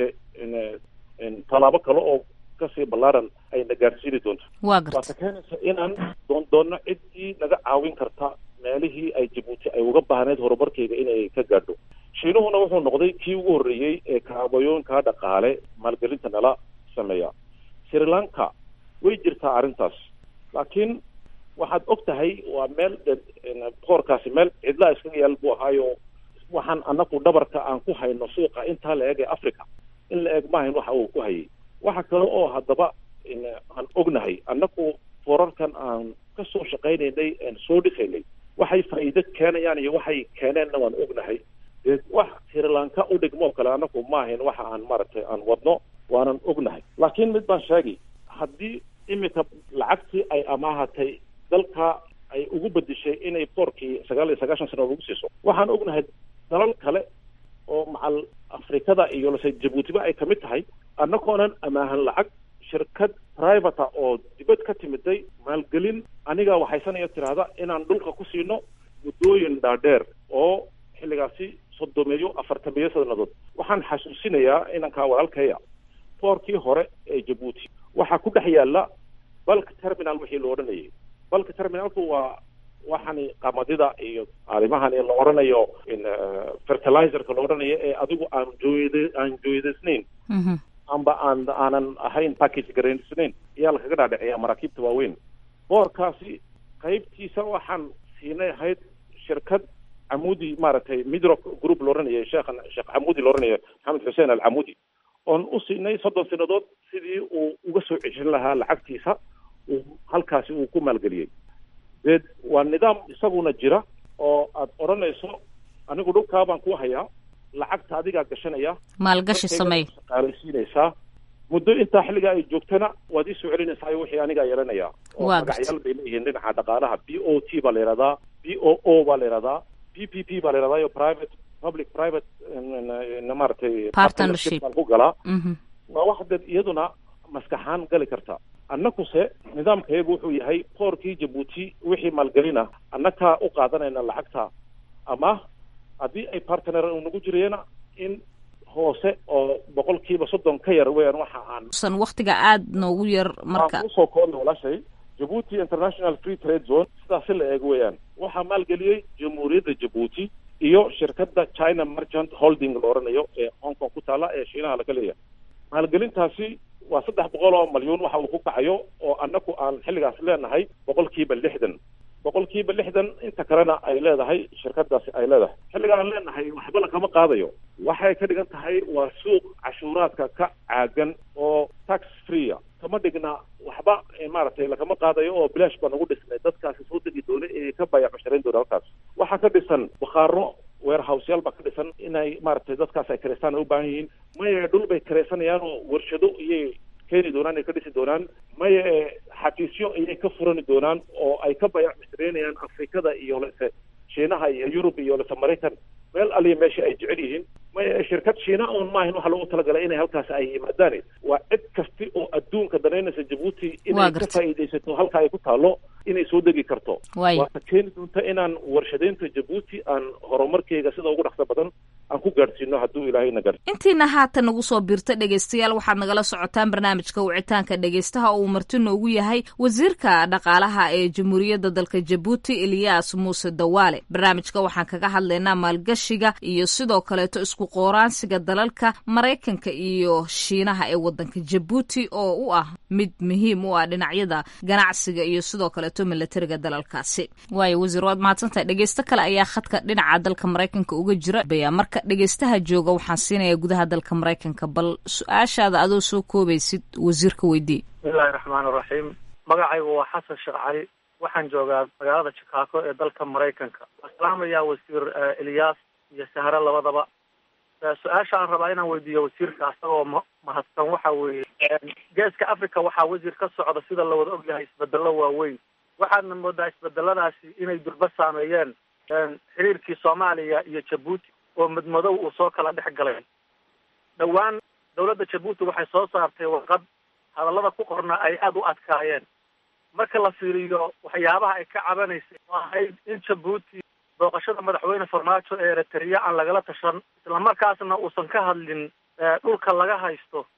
tallaabo kale oo kasii ballaaran ayna gaarsiini doonto waa garta waata keenaysa inaan doon doonno ciddii naga caawin karta meelihii ay jabuuti ay uga baahneyd horumarkeyga inay ka gaadho shiinuhuna wuxuu noqday kii ugu horreeyey ee kaabayooyinka dhaqaale maalgelinta nala sameeya sri lanka way jirtaa arrintaas laakiin waxaad og tahay waa meel boqorkaasi meel cidlaa iskaga yaal buu ahaayo waxaan anaku dhabarka aan ku hayno suuqa intaa la eg ee africa in la eg maahayn waxa uu ku hayay waxa kale oo haddaba aan ognahay annaku forarkan aan kasoo shaqaynaynay aan soo dhisaynay waxay faa'iido keenayaan iyo waxay keeneenna waan ognahay dee wax sri lanka u dhigmoo kale annaku maahayn waxa aan maaragtay aan wadno waanan ognahay laakiin mid baan sheegi haddii iminka lacagtii ay amaahatay dalka ay ugu bedeshay inay boorkii sagaal iyo sagaashan sano lagu siiso waxaan ognahay dalal kale oo macal afrikada iyo lase jabuutiba ay kamid tahay annagoonan amaahan lacag shirkad privata oo dibad ka timiday maalgelin aniga waxaysanaya tiraahda inaan dhulka ku siino muddooyin dhaadheer oo xilligaasi soddomeeyo afartameeyo sanadood waxaan xasuusinayaa inankaa walaalkaya boorkii hore ee jabuuti waxaa ku dhex yaala balk terminal wixii la odhanayay balka terminalku waa waxani qamadida iyo arrimahani la odhanayo fertilizerka la odhanayo ee adigu aan jooyda aan jooydaysnayn amba aan aanan ahayn package garaysnayn ayaa lakaga dhaadhiciyaa maraakiibta waaweyn boorkaasi qaybtiisa waxaan siinay ahayd shirkad camudi maaragtay midro group la odhanaya sheekhan sheekh camudi la odhanayo maxamed xuseen alcamudi oon u siinay soddon sanadood sidii uu uga soo ceshan lahaa lacagtiisa uu halkaasi uu ku maalgeliyey dee waa nidaam isaguna jira oo aad odhanayso anigu dhulkaa baan ku hayaa lacagta adigaa gashanaya maalgashi sameey shaqaalaysiinaysaa muddo intaa xilligaa ay joogtana waad iisoo celinaysaa iyo wixii anigaa yeelanaya oo Waa magacyaal bay leeyihiin dhinaca dhaqaalaha b o t baa la yihahdaa b o o baa la yihahdaa p p p baa la yihahdaa iyo private public private maaragtay Partnership. baan ku galaa Mhm. waa wax dad iyaduna maskaxaan gali karta annakuse nidaamkayagu wuxuu yahay boorkii jabuuti wixii maalgelina annakaa u qaadanayna lacagta ama haddii ay partner nagu jirayana in hoose oo boqolkiiba soddon ka yar weeyaan waxa aan san waqtiga aad noogu yar marka aan kusoo koobna walaashay jabuuti international free trade zone sidaasi la eeg weeyaan waxaa maalgeliyey jamhuuriyadda jabuuti iyo shirkadda china merchant holding la odhanayo ee hong kong ku taala ee shiinaha laga leeyahay maalgelintaasi waa saddex boqol oo malyuun waxa uu ku kacayo oo annaku aan xilligaas leenahay boqolkiiba lixdan boqolkiiba lixdan inta kalena ay leedahay shirkadaasi ay leedahay xilliga aan leenahay waxba lakama qaadayo waxay ka dhigan tahay waa suuq cashuuraadka ka caagan oo tax freea kama dhigna waxba eh, maaragtay lakama qaadayo oo bilaash baa nagu dhisnay dadkaasi soo degi doona ee ka baya casharayn doona halkaas waxaa ka dhisan bakhaaro warehouseyaal baa ka dhisan inay maaragtay dadkaas ay kareystaan ay u baahan yihiin maya dhul bay kareysanayaan oo warshado iyay keeni doonaan ay ka dhisi doonaan maya eh, xafiisyo ayay ka furani doonaan oo ay ka bayac mashtareynayaan afrikada iyo lese shiinaha iyo yurub iyo lese maraykan meel aliya meesha ay jecel yihiin maya shirkad shiina oon maahin waxa loogu talagalay inay halkaas ay yimaadaan waa cid kasti oo adduunka danaynaysa jabuuti Waa inay ka gartay. faa'iidaysato halka ay ku taalo inay soo degi karto Waayo. waata keeni doonta inaan warshadeynta jabuuti aan horumarkeyga sida ugu dhaqso badan aan ku gaadhsiino hadduu ilaahayna gaar intiina haatan nagu soo biirta dhegaystayaal waxaad nagala socotaan barnaamijka wicitaanka dhegaystaha oo uu marti noogu yahay wasiirka dhaqaalaha ee jamhuuriyadda dalka jabuuti eliyas muuse dawaale barnaamijka waxaan kaga hadlaynaa maalgashiga iyo sidoo kaleeto isku qooraansiga dalalka maraykanka iyo shiinaha ee wadanka jabuuti oo u ah mid muhiim u ah dhinacyada ganacsiga iyo sidoo kaleeto milatariga dalalkaasi waayo wasiir waad mahadsantahay dhegaysto kale ayaa khadka dhinaca dalka maraykanka uga jira baya marka dhegaystaha jooga waxaan siinayaa gudaha dalka maraykanka bal su-aashaada adoo soo koobaysid wasiirka weydii bismillahi raxmaan raxiim magacaygu waa xasan sheekh cali waxaan joogaa magaalada chicago ee dalka maraykanka waan salaamayaa wasiir eh, eliyas iyo sahre labadaba su-aasha aan rabaa inaan weydiiyo wasiirka asagoo ma mahadsan waxa weeye geeska africa waxaa wasiir ka socda sida lawada ogyahay isbedelo waaweyn waxaadna moodaa isbedeladaasi inay durba saameeyeen xiriirkii soomaaliya iyo jabuuti oo madmadow uu soo kala dhex galay dhowaan dawladda jabuuti waxay soo saartay warqad hadallada ku qorna ay aada u adkaayeen marka la fiiriyo waxyaabaha ay ka cabanaysay oo ahayd in jabuuti booqashada madaxweyne farmaajo ee eritrea aan lagala tashan islamarkaasna uusan ka hadlin dhulka laga haysto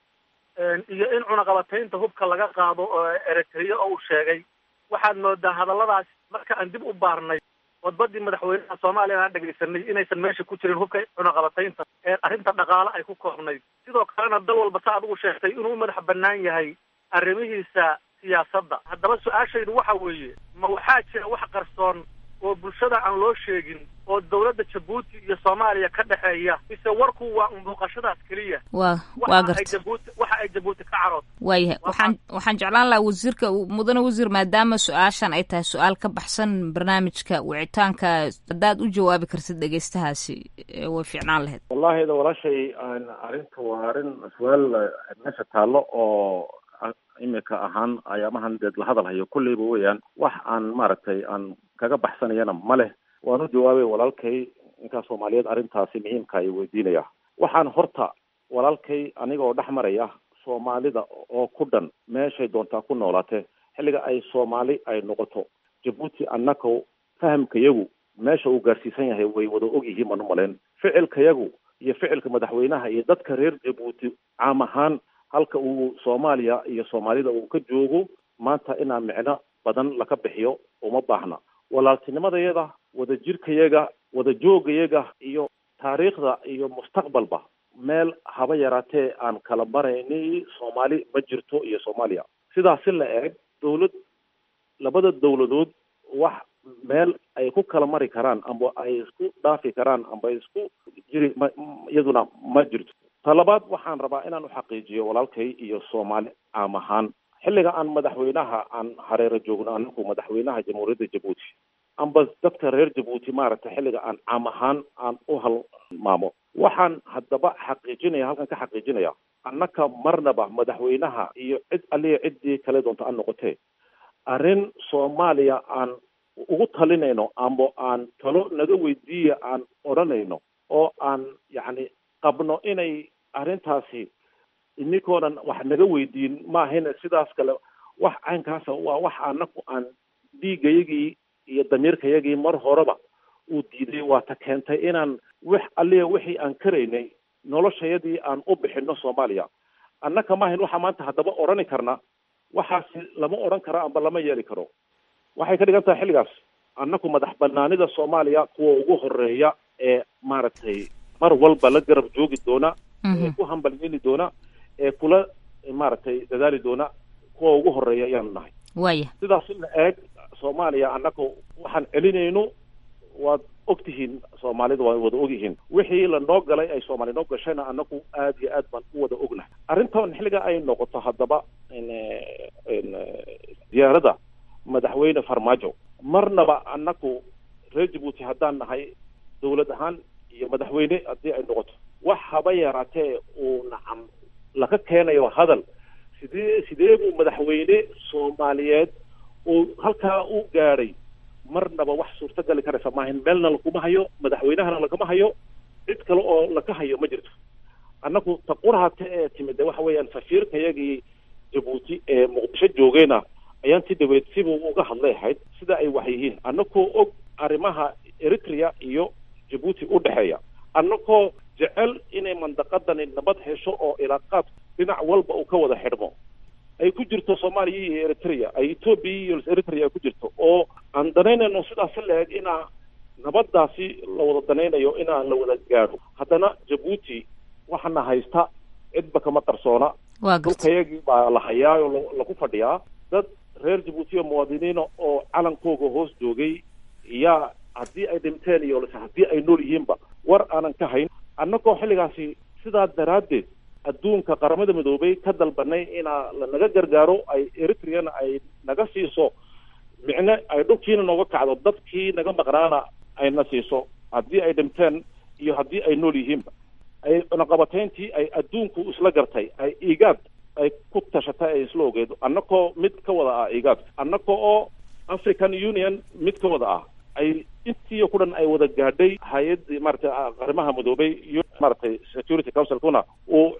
iyo in cunaqabataynta hubka laga qaado oo eritrea oo uu sheegay waxaad moodaa hadalladaas marka aan dib u baarnay wadbadii madaxweynaha soomaaliya aan dhegaysanay inaysan meesha ku jirin hubka cunaqabataynta ee arrinta dhaqaale ay ku koobnayd sidoo kalena dal walba sa adigu sheegtay inuu madax bannaan yahay arrimihiisa siyaasadda haddaba su-aashaydu waxa weeye ma waxaa jira wax qarsoon oo bulshada aan loo sheegin oo dawladda jabuuti iyo soomaaliya ka dhexeeya mise warku waa un booqashadaas keliya waa waa waxa ay garta jabuuti waxa ay jabuuti ka carood waayahay waxaan waxaan jeclaan lahaa wasiirka mudane wasiir maadaama su-aashan ay tahay su-aal ka baxsan barnaamijka wicitaanka haddaad u jawaabi kartid dhegeystahaasi ee way fiicnaan lahayd wallahi da walaashay aan arrinta waa arrin su-aal meesha taallo oo imika ahaan ayaamahan deed la hadal hayo kulleyba weeyaan wax aan maaragtay aan kaga baxsanayana ma leh waan u jawaabay walaalkay ninkaa soomaaliyeed arrintaasi muhiimka ay weydiinaya waxaan horta walaalkay anigoo dhex maraya soomaalida oo ku dhan meeshay doontaa ku noolaatee xilliga ay soomaali ay noqoto jabuuti annaka fahamkayagu meesha uu gaarsiisan yahay way wada og yihiin baan u malayn ficilkayagu iyo ficilka madaxweynaha iyo dadka reer jabuuti caam ahaan halka uu soomaaliya iyo soomaalida uu ka joogo maanta inaa micno badan laka bixiyo uma baahna walaaltinimadayada wadajirkayaga wadajoogayaga iyo taariikhda iyo mustaqbalba meel haba yaraatee aan kala marayni soomaali ma jirto iyo soomaaliya sidaasi la eeg dawlad labada dawladood wax meel ay ku kala mari karaan amba ay isku dhaafi karaan amba isku jiri ma iyaduna ma jirto ta labaad waxaan rabaa inaan u xaqiijiyo walaalkay iyo soomaali caam ahaan xilliga aan madaxweynaha aan hareero joogno anagu madaxweynaha jamhuuriyadda jabuuti amba dadka reer jabuuti maaragtay xilliga aan caam ahaan aan u halmaamo waxaan haddaba xaqiijinaya halkan ka xaqiijinaya annaka marnaba madaxweynaha iyo cid aliya ciddii kale doonto aan noqotee arrin soomaaliya aan ugu talinayno amba aan talo naga weydiiya aan odhanayno oo aan yacni qabno inay arrintaasi ininkoonan wax naga weydiin maahayna sidaas kale wax caynkaasa waa wax anaku aan dhiigayagii iyo damiirkayagii mar horeba uu diiday waa ta keentay inaan wix aliya wixii aan karaynay noloshayadii aan u bixino soomaaliya annaka maahayn waxaa maanta haddaba odhani karna waxaasi lama odhan karo amba lama yeeli karo waxay ka dhigan tahay xilligaas annaku madax banaanida soomaaliya kuwa ugu horeeya ee maaragtay mar walba la garab joogi doona ee ku hambalyeeli doona ee kula maaragtay dadaali doona kuwa ugu horeeya ayaanu nahay waaya sidaas in la eeg soomaaliya annaga waxaan celinayno waad og tihiin soomaalida waa wada og yihiin wixii lanoo galay ay soomaali noo gashayna annagu aad iyo aad baan u wada ognahay arrintan xilliga ay noqoto haddaba diyaaradda madaxweyne farmaajo marnaba annagu reer jabuuti haddaan nahay dawlad ahaan iyo madaxweyne haddii ay noqoto wax haba yaraatee uu nacam laga keenayo hadal sidee sidee buu madaxweyne soomaaliyeed uu halkaa u gaadhay marnaba wax suurtagali karaysa maahin meelna laguma hayo madaxweynahana lagama hayo cid kale oo laga hayo ma jirto annagu taqurahate ee timid waxa weeyaan safiirkayagii jabuuti ee muqdisho joogeyna ayaan si dhaweyd sibuu uga hadlay ahayd sida ay wax yihiin annagoo og arrimaha eritrea iyo jabuuti u dhexeeya annagoo jecel inay mandaqadani nabad hesho oo ilaaqaad dhinac walba uu ka wada xidhmo ay ku jirto soomaaliya iyo eritrea ay etoobiya iyo eritrea ay ku jirto oo aan danaynayno sidaasi la eg inaa nabadaasi la wada danaynayo inaa la wada gaadho haddana jabuuti waxaana haysta cidba kama qarsoona dhulkayagii baa la hayaa oo lagu fadhiyaa dad reer jabuuti oo muwaadiniina oo calankooga hoos joogay yaa haddii ay dhinteen iyo haddii ay nool yihiinba war aanan ka hayn annagoo xilligaasi sidaa daraaddeed adduunka qaramada midoobay ka dalbanay inaa lanaga gargaaro ay eritreana ay naga siiso micne ay dhulkiina nooga kacdo dadkii naga maqnaana ayna siiso haddii ay dhinteen iyo haddii ay nool yihiinba ay cunaqabatayntii ay adduunku isla gartay ay igaad ay ku tashatay ay isla ogeed annakoo mid ka wada ah igaad annaka oo african union mid ka wada ah ay intii ku dhan ay wada gaadhay hay-addii maratay arrimaha madoobay iyo maratay security councilkuna uu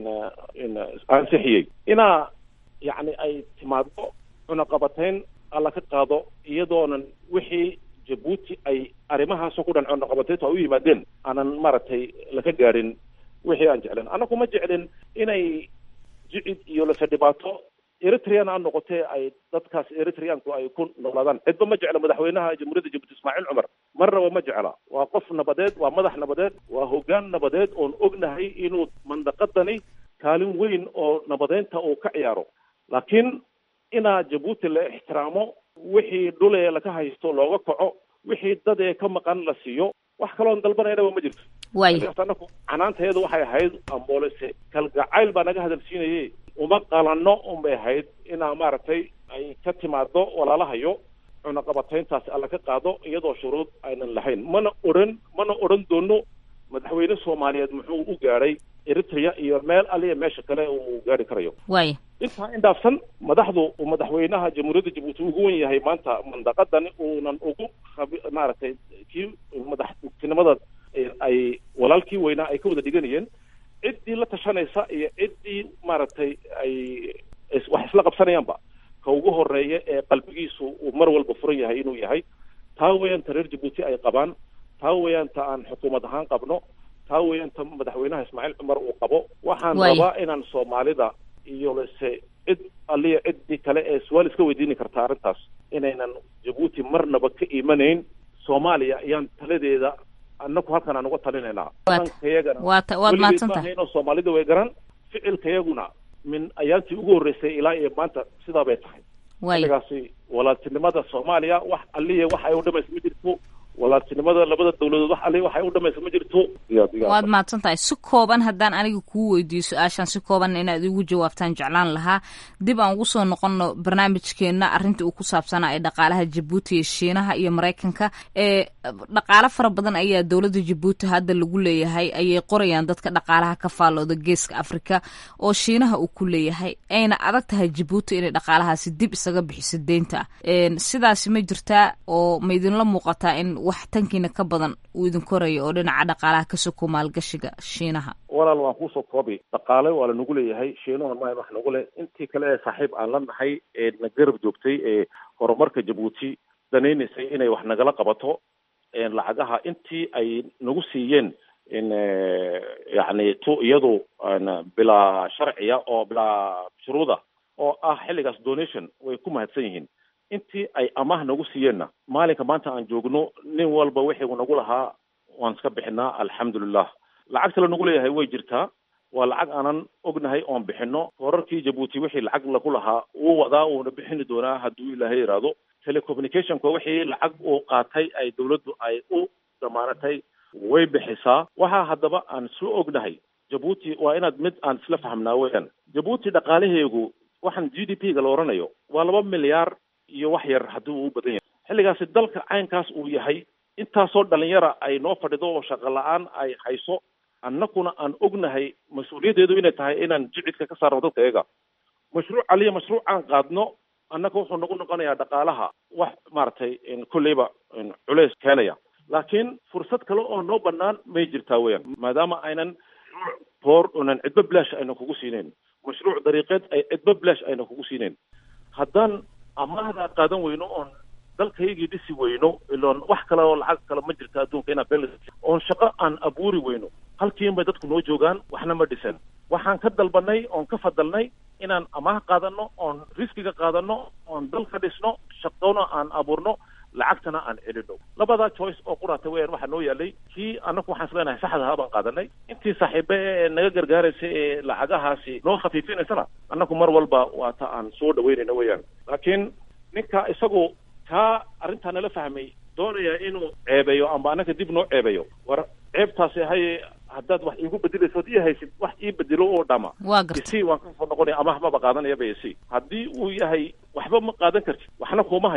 ansixiyey inaa yacni ay timaado cunaqabatayn alla ka qaado iyadoonan wixii jabuuti ay arrimahaasoo ku dhan cunaqabatayntu ay u yimaadeen aanan maaragtay laka gaadhin wixii aan jeclen annagu ma jeclin inay jicid iyo lase dhibaato eritrean ha noqotee ay dadkaas eritreanku ay ku noolaadaan cidba ma jecla madaxweynaha jamhuuriyadda jabuuti ismaaciil cumar marnaba ma jecla waa qof nabadeed waa madax nabadeed waa hoggaan nabadeed oon ognahay inuu mandaqadani kaalin weyn oo nabadeynta uu ka ciyaaro laakiin inaa jabuuti la ixtiraamo wixii dhulee laka haysto looga kaco wixii dad ee ka maqan la siiyo wax kaloon dalbanaynaba ma jirto anaku canaanteedu waxay ahayd amboolese kalgacayl baa naga hadalsiinaye uma qalanno unbay ahayd inaa maaragtay ay ka timaado walaalahayo cunaqabatayntaasi alla ka qaado iyadoo shuruud aynan lahayn mana odhan mana odhan doono madaxweyne soomaaliyeed muxuu u gaadhay eritrea iyo meel aliya meesha kale uu gaari karayo waaya intaa indhaafsan madaxdu uu madaxweynaha jamhuuriyadda jabuuti ugu wen yahay maanta mandaqadani uunan ugu maaragtay kii madaxtinimada ay walaalkii weynaa ay ka wada dhiganayeen ciddii la tashanaysa iyo ciddii maaragtay ay wax isla qabsanayaanba ka ugu horeeya ee qalbigiisu uu mar walba furan yahay inuu yahay taa weeyaan ta reer jabuuti ay qabaan taa weeyaan ta aan xukuumad ahaan qabno taa weeyaan ta madaxweynaha ismaaciil cumar uu qabo waxaan rabaa inaan soomaalida iyo lase cid aliya ciddii kale ee su-aal iska weydiini karta arrintaas inaynan jabuuti marnaba ka imanayn soomaaliya ayaan taladeeda annaku halkan aan uga talinaynaa dhaqankayagana waad mahadsantahay weligeed soomaalida way garan ficilkayaguna min ayaantii ugu horreysay ilaa iyo maanta sidaa bay tahay xilligaasi walaaltinimada soomaaliya wax aliya wax ay u dhamaysa ma jirto walaaltinimada labada dawladood wax aliya wax ay u dhamaysa ma jirto waad mahadsan tahay si kooban haddaan aniga kuu weydiiyo su-aashan si kooban inaad igu jawaabtaan jeclaan lahaa dib aan ugu soo noqono barnaamijkeenna arrinta uu ku saabsanaa ee dhaqaalaha jabuuti iyo shiinaha iyo maraykanka ee dhaqaalo fara badan ayaa dowladda jabuuti hadda lagu leeyahay ayay qorayaan dadka dhaqaalaha ka faallooda geeska afrika oo shiinaha uu ku leeyahay ayna adag tahay jabuuti inay dhaqaalahaasi dib isaga bixiso deynta sidaasi ma jirtaa oo ma idinla muuqataa in wax tankiina ka badan uu idin korayo oo dhinaca dhaqaalaha ka soko maalgashiga shiinaha walaal waan kuusoo koobi dhaqaale waa la nagu leeyahay shiinuhuna ma wax nagu leh intii kale ee saaxiib aan la nahay ee na garab joogtay ee horumarka jabuuti danaynaysay inay wax nagala qabato lacagaha intii ay nagu siiyeen yacni tu iyadu bilaa sharciya oo bilaa shuruuda oo ah xilligaas donation way ku mahadsan yihiin intii ay amaah nagu siiyeenna maalinka maanta aan joogno nin walba wixii nagu lahaa waan iska bixinaa alxamdulilah lacagta la nagu leeyahay way jirtaa waa lacag aanan ognahay oon bixino horarkii jabuuti wixii lacag lagu lahaa wuu wadaa uuna bixini doonaa hadduu ilaahay yidhaahdo telecommunicationka wixii lacag uu qaatay ay dawladdu ay u damaanatay way bixisaa waxaa haddaba aan isla ognahay jabuuti waa inaad mid aan isla fahamnaa weeyaan jabuuti dhaqaalaheegu waxaan g d p ga la oranayo waa laba milyaar iyo wax yar haddii uu u badan yahay xilligaasi dalka caynkaas uu yahay intaasoo dhalinyara ay noo fadhido oo shaqo la-aan ay hayso annakuna aan ognahay mas-uuliyaddeedu inay tahay inaan jicidka ka saarno dadka iyaga mashruuc aliya mashruuc aan qaadno annaka wuxuu nagu noqonayaa dhaqaalaha wax maaragtay kolleyba culeys keenaya laakiin fursad kale oo noo banaan may jirtaa weeyaan maadaama aynan boor onan cidba bilaash ayna kugu siinayn mashruuc dariiqeed ay cidba bilaash ayna kugu siinayn haddaan amaahda qaadan weyno oon dalkaygii dhisi weyno iloon wax kale oo lacag kale ma jirta adduunka inaan bel oon shaqo aan abuuri weyno halkiin bay dadku noo joogaan waxna ma dhisan waxaan ka dalbanay oon ka fadalnay inaan amaah qaadano oon riskiga qaadano oon dalka dhisno shaqona aan abuurno lacagtana aan celino labadaa choice oo quraata weyaan waxaa noo yaalay kii annaku waxaan isleenahay saxdahaa baan qaadanay intii saaxiibe ee naga gargaaraysa ee lacagahaasi noo khafiifinaysana annaku mar walba waa ta aan soo dhaweynayna weeyaan laakiin ninka isagu kaa arrintaa nala fahmay doonaya inuu ceebeeyo amba annaka dib noo ceebeeyo war ceebtaasi haye haddaad wax iigu bedelayso od ii haysid wax ii bedelo oo dhama waa garta isi waan kasoo noqonaya amaah maba qaadanaya ba isi haddii uu yahay waxba ma qaadan kartid waxna kuma hayo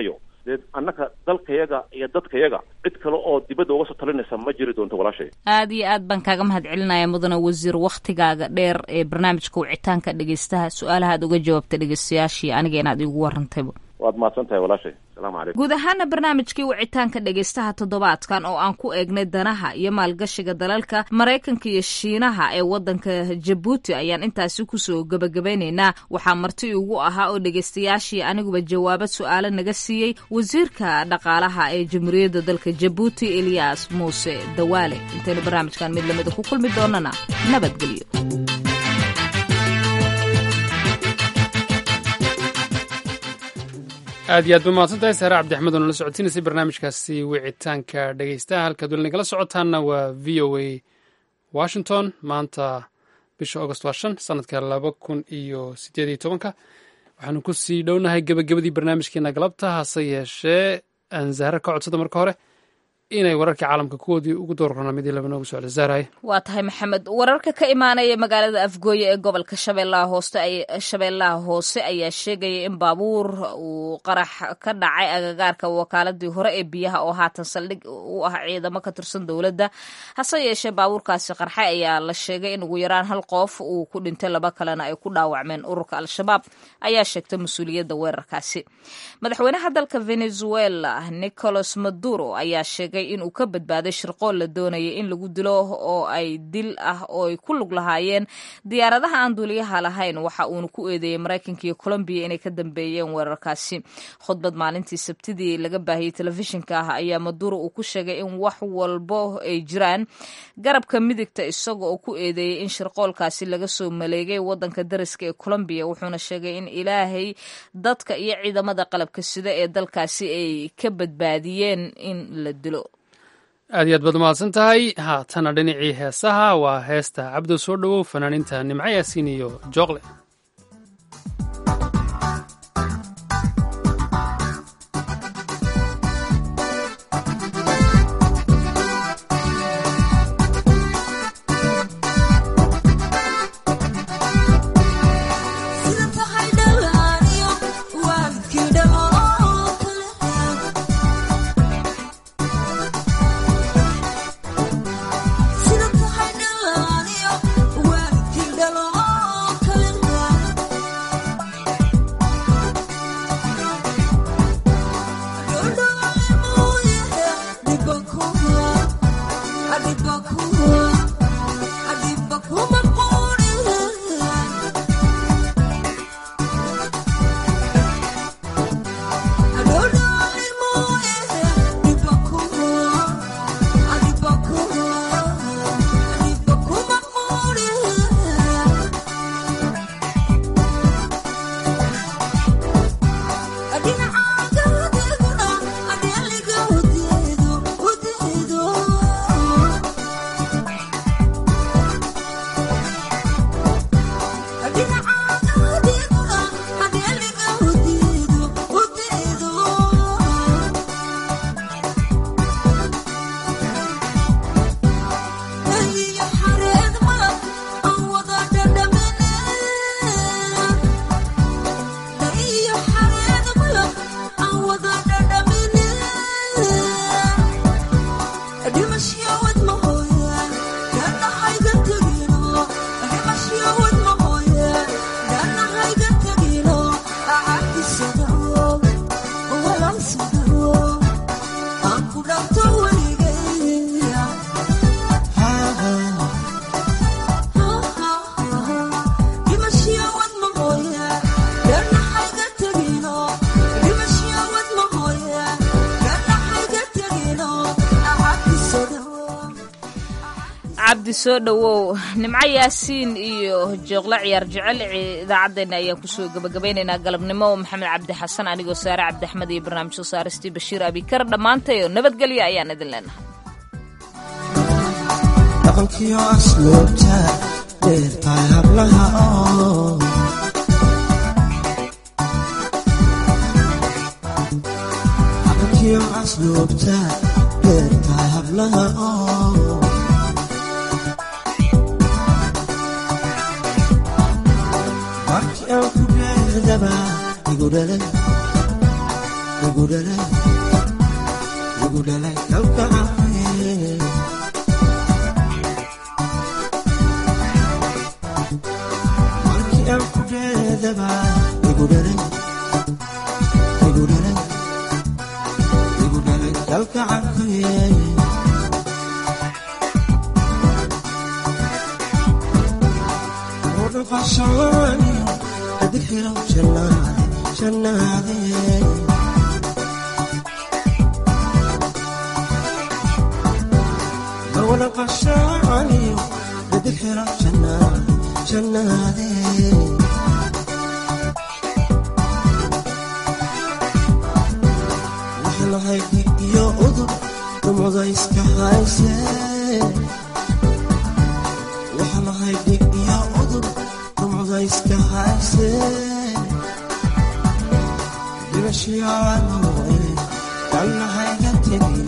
dee annaka dalkayaga iyo dadkayaga cid kale oo dibadda uga soo talinaysa ma jiri doonto walaashay aad iyo aad baan kaaga mahad celinaya mudane wasiir wakhtigaaga dheer ee barnaamijka wicitaanka dhegeystaha su-aalaha aad uga jawaabta dhegeystayaashii aniga inaad iigu warantayba waad mahadsan tahay walaashay asalaamu calaykum guud ahaana barnaamijkii wicitaanka dhegeystaha toddobaadkan oo aan ku eegnay danaha iyo maalgashiga dalalka maraykanka iyo shiinaha ee wadanka jabuuti ayaan intaasi kusoo gebagabaynaynaa waxaa marti ugu ahaa oo dhegeystayaashii aniguba jawaabad su-aalo naga siiyey wasiirka dhaqaalaha ee jamhuuriyadda dalka jabuuti eliyas muuse dawaale intaynu barnaamijkan mid lamida ku kulmi doonana nabadgelyo aad iyo aad ba mahadsan tahay saare cabdixmed oo nala socotiinaysay barnaamijkaasi wicitaanka dhegeystaha halkaad weli nagala socotaanna waa v o a washington maanta bisha august waa shan sanadka laba kun iyo sideed iyo tobanka waxaanu ku sii dhownahay gebagabadii barnaamijkeena galabta hase yeeshee aan zahra ka codsada marka hore inay wararkii caalamka kuwoodii ugu doorrona midii laba noogu socda zahraye waa tahay maxamed wararka ka imaanaya magaalada afgooye ee gobolka shabeellaha hooste shabeellaha hoose ayaa sheegaya in baabuur uu qarax ka dhacay agagaarka wakaaladii hore ee biyaha oo haatan saldhig u ah ciidamo ka tirsan dowladda hase yeeshee baabuurkaasi qarxay ayaa la sheegay in ugu yaraan hal qof uu ku dhintay laba kalena ay ku dhaawacmeen ururka al-shabaab ayaa sheegtay mas-uuliyadda weerarkaasi madaxweynaha dalka venezuela nicolas maduro ayaa sheegay inuu ka badbaaday shirqool la doonaya in lagu dilo oo ay dil ah oo ay ku lug lahaayeen diyaaradaha aan duuliyaha lahayn waxa uuna ku eedeeyey maraykanka iyo colombiya inay ka dambeeyeen weerarkaasi khudbad maalintii sabtidii laga baahiyey telefishinka ah ayaa maduro uu ku sheegay in wax walbo ay jiraan garabka midigta isaga oo ku eedeeyey in shirqoolkaasi laga soo maleegay wadanka dariska ee colombiya wuxuuna sheegay in ilaahay dadka iyo ciidamada qalabka sida ee dalkaasi ay ka badbaadiyeen in la dilo aad iyo aad baad mahadsan tahay haatana dhinacii heesaha waa heesta cabdo soo dhowow fanaaniinta nimco yaasiin iyo jooqle cabdi soo dhowow nimco yaasiin iyo jooqle ciyaar jecel idaacaddeenna ayaan kusoo gebagabaynaynaa galabnimo maxamed cabdi xasan anigoo saare cabdi axmed iyo barnaamij soo saaristii bashiir abikar dhammaantay oo nabadgelyo ayaan idin leenahay dhaqankiyo asluubta dheertahay hablaha oo dhaqankiyo asluubta dheertahay hablaha oo markii aan ku dheerdaba igu dhalay igu dhalay igu dhalay kalgacay markii aan ku dheedaba igu dhalay igu dhalay igu dhalay kalgacay ودقشاني أدخل جنادي جنادي ودقشاني أدخل جنادي جنادي وحنا هيك يا أذر ومضيسك هايسي وحنا هيك يا أذر ومضيسك هايسي بمشي عنوي كان هيك تبي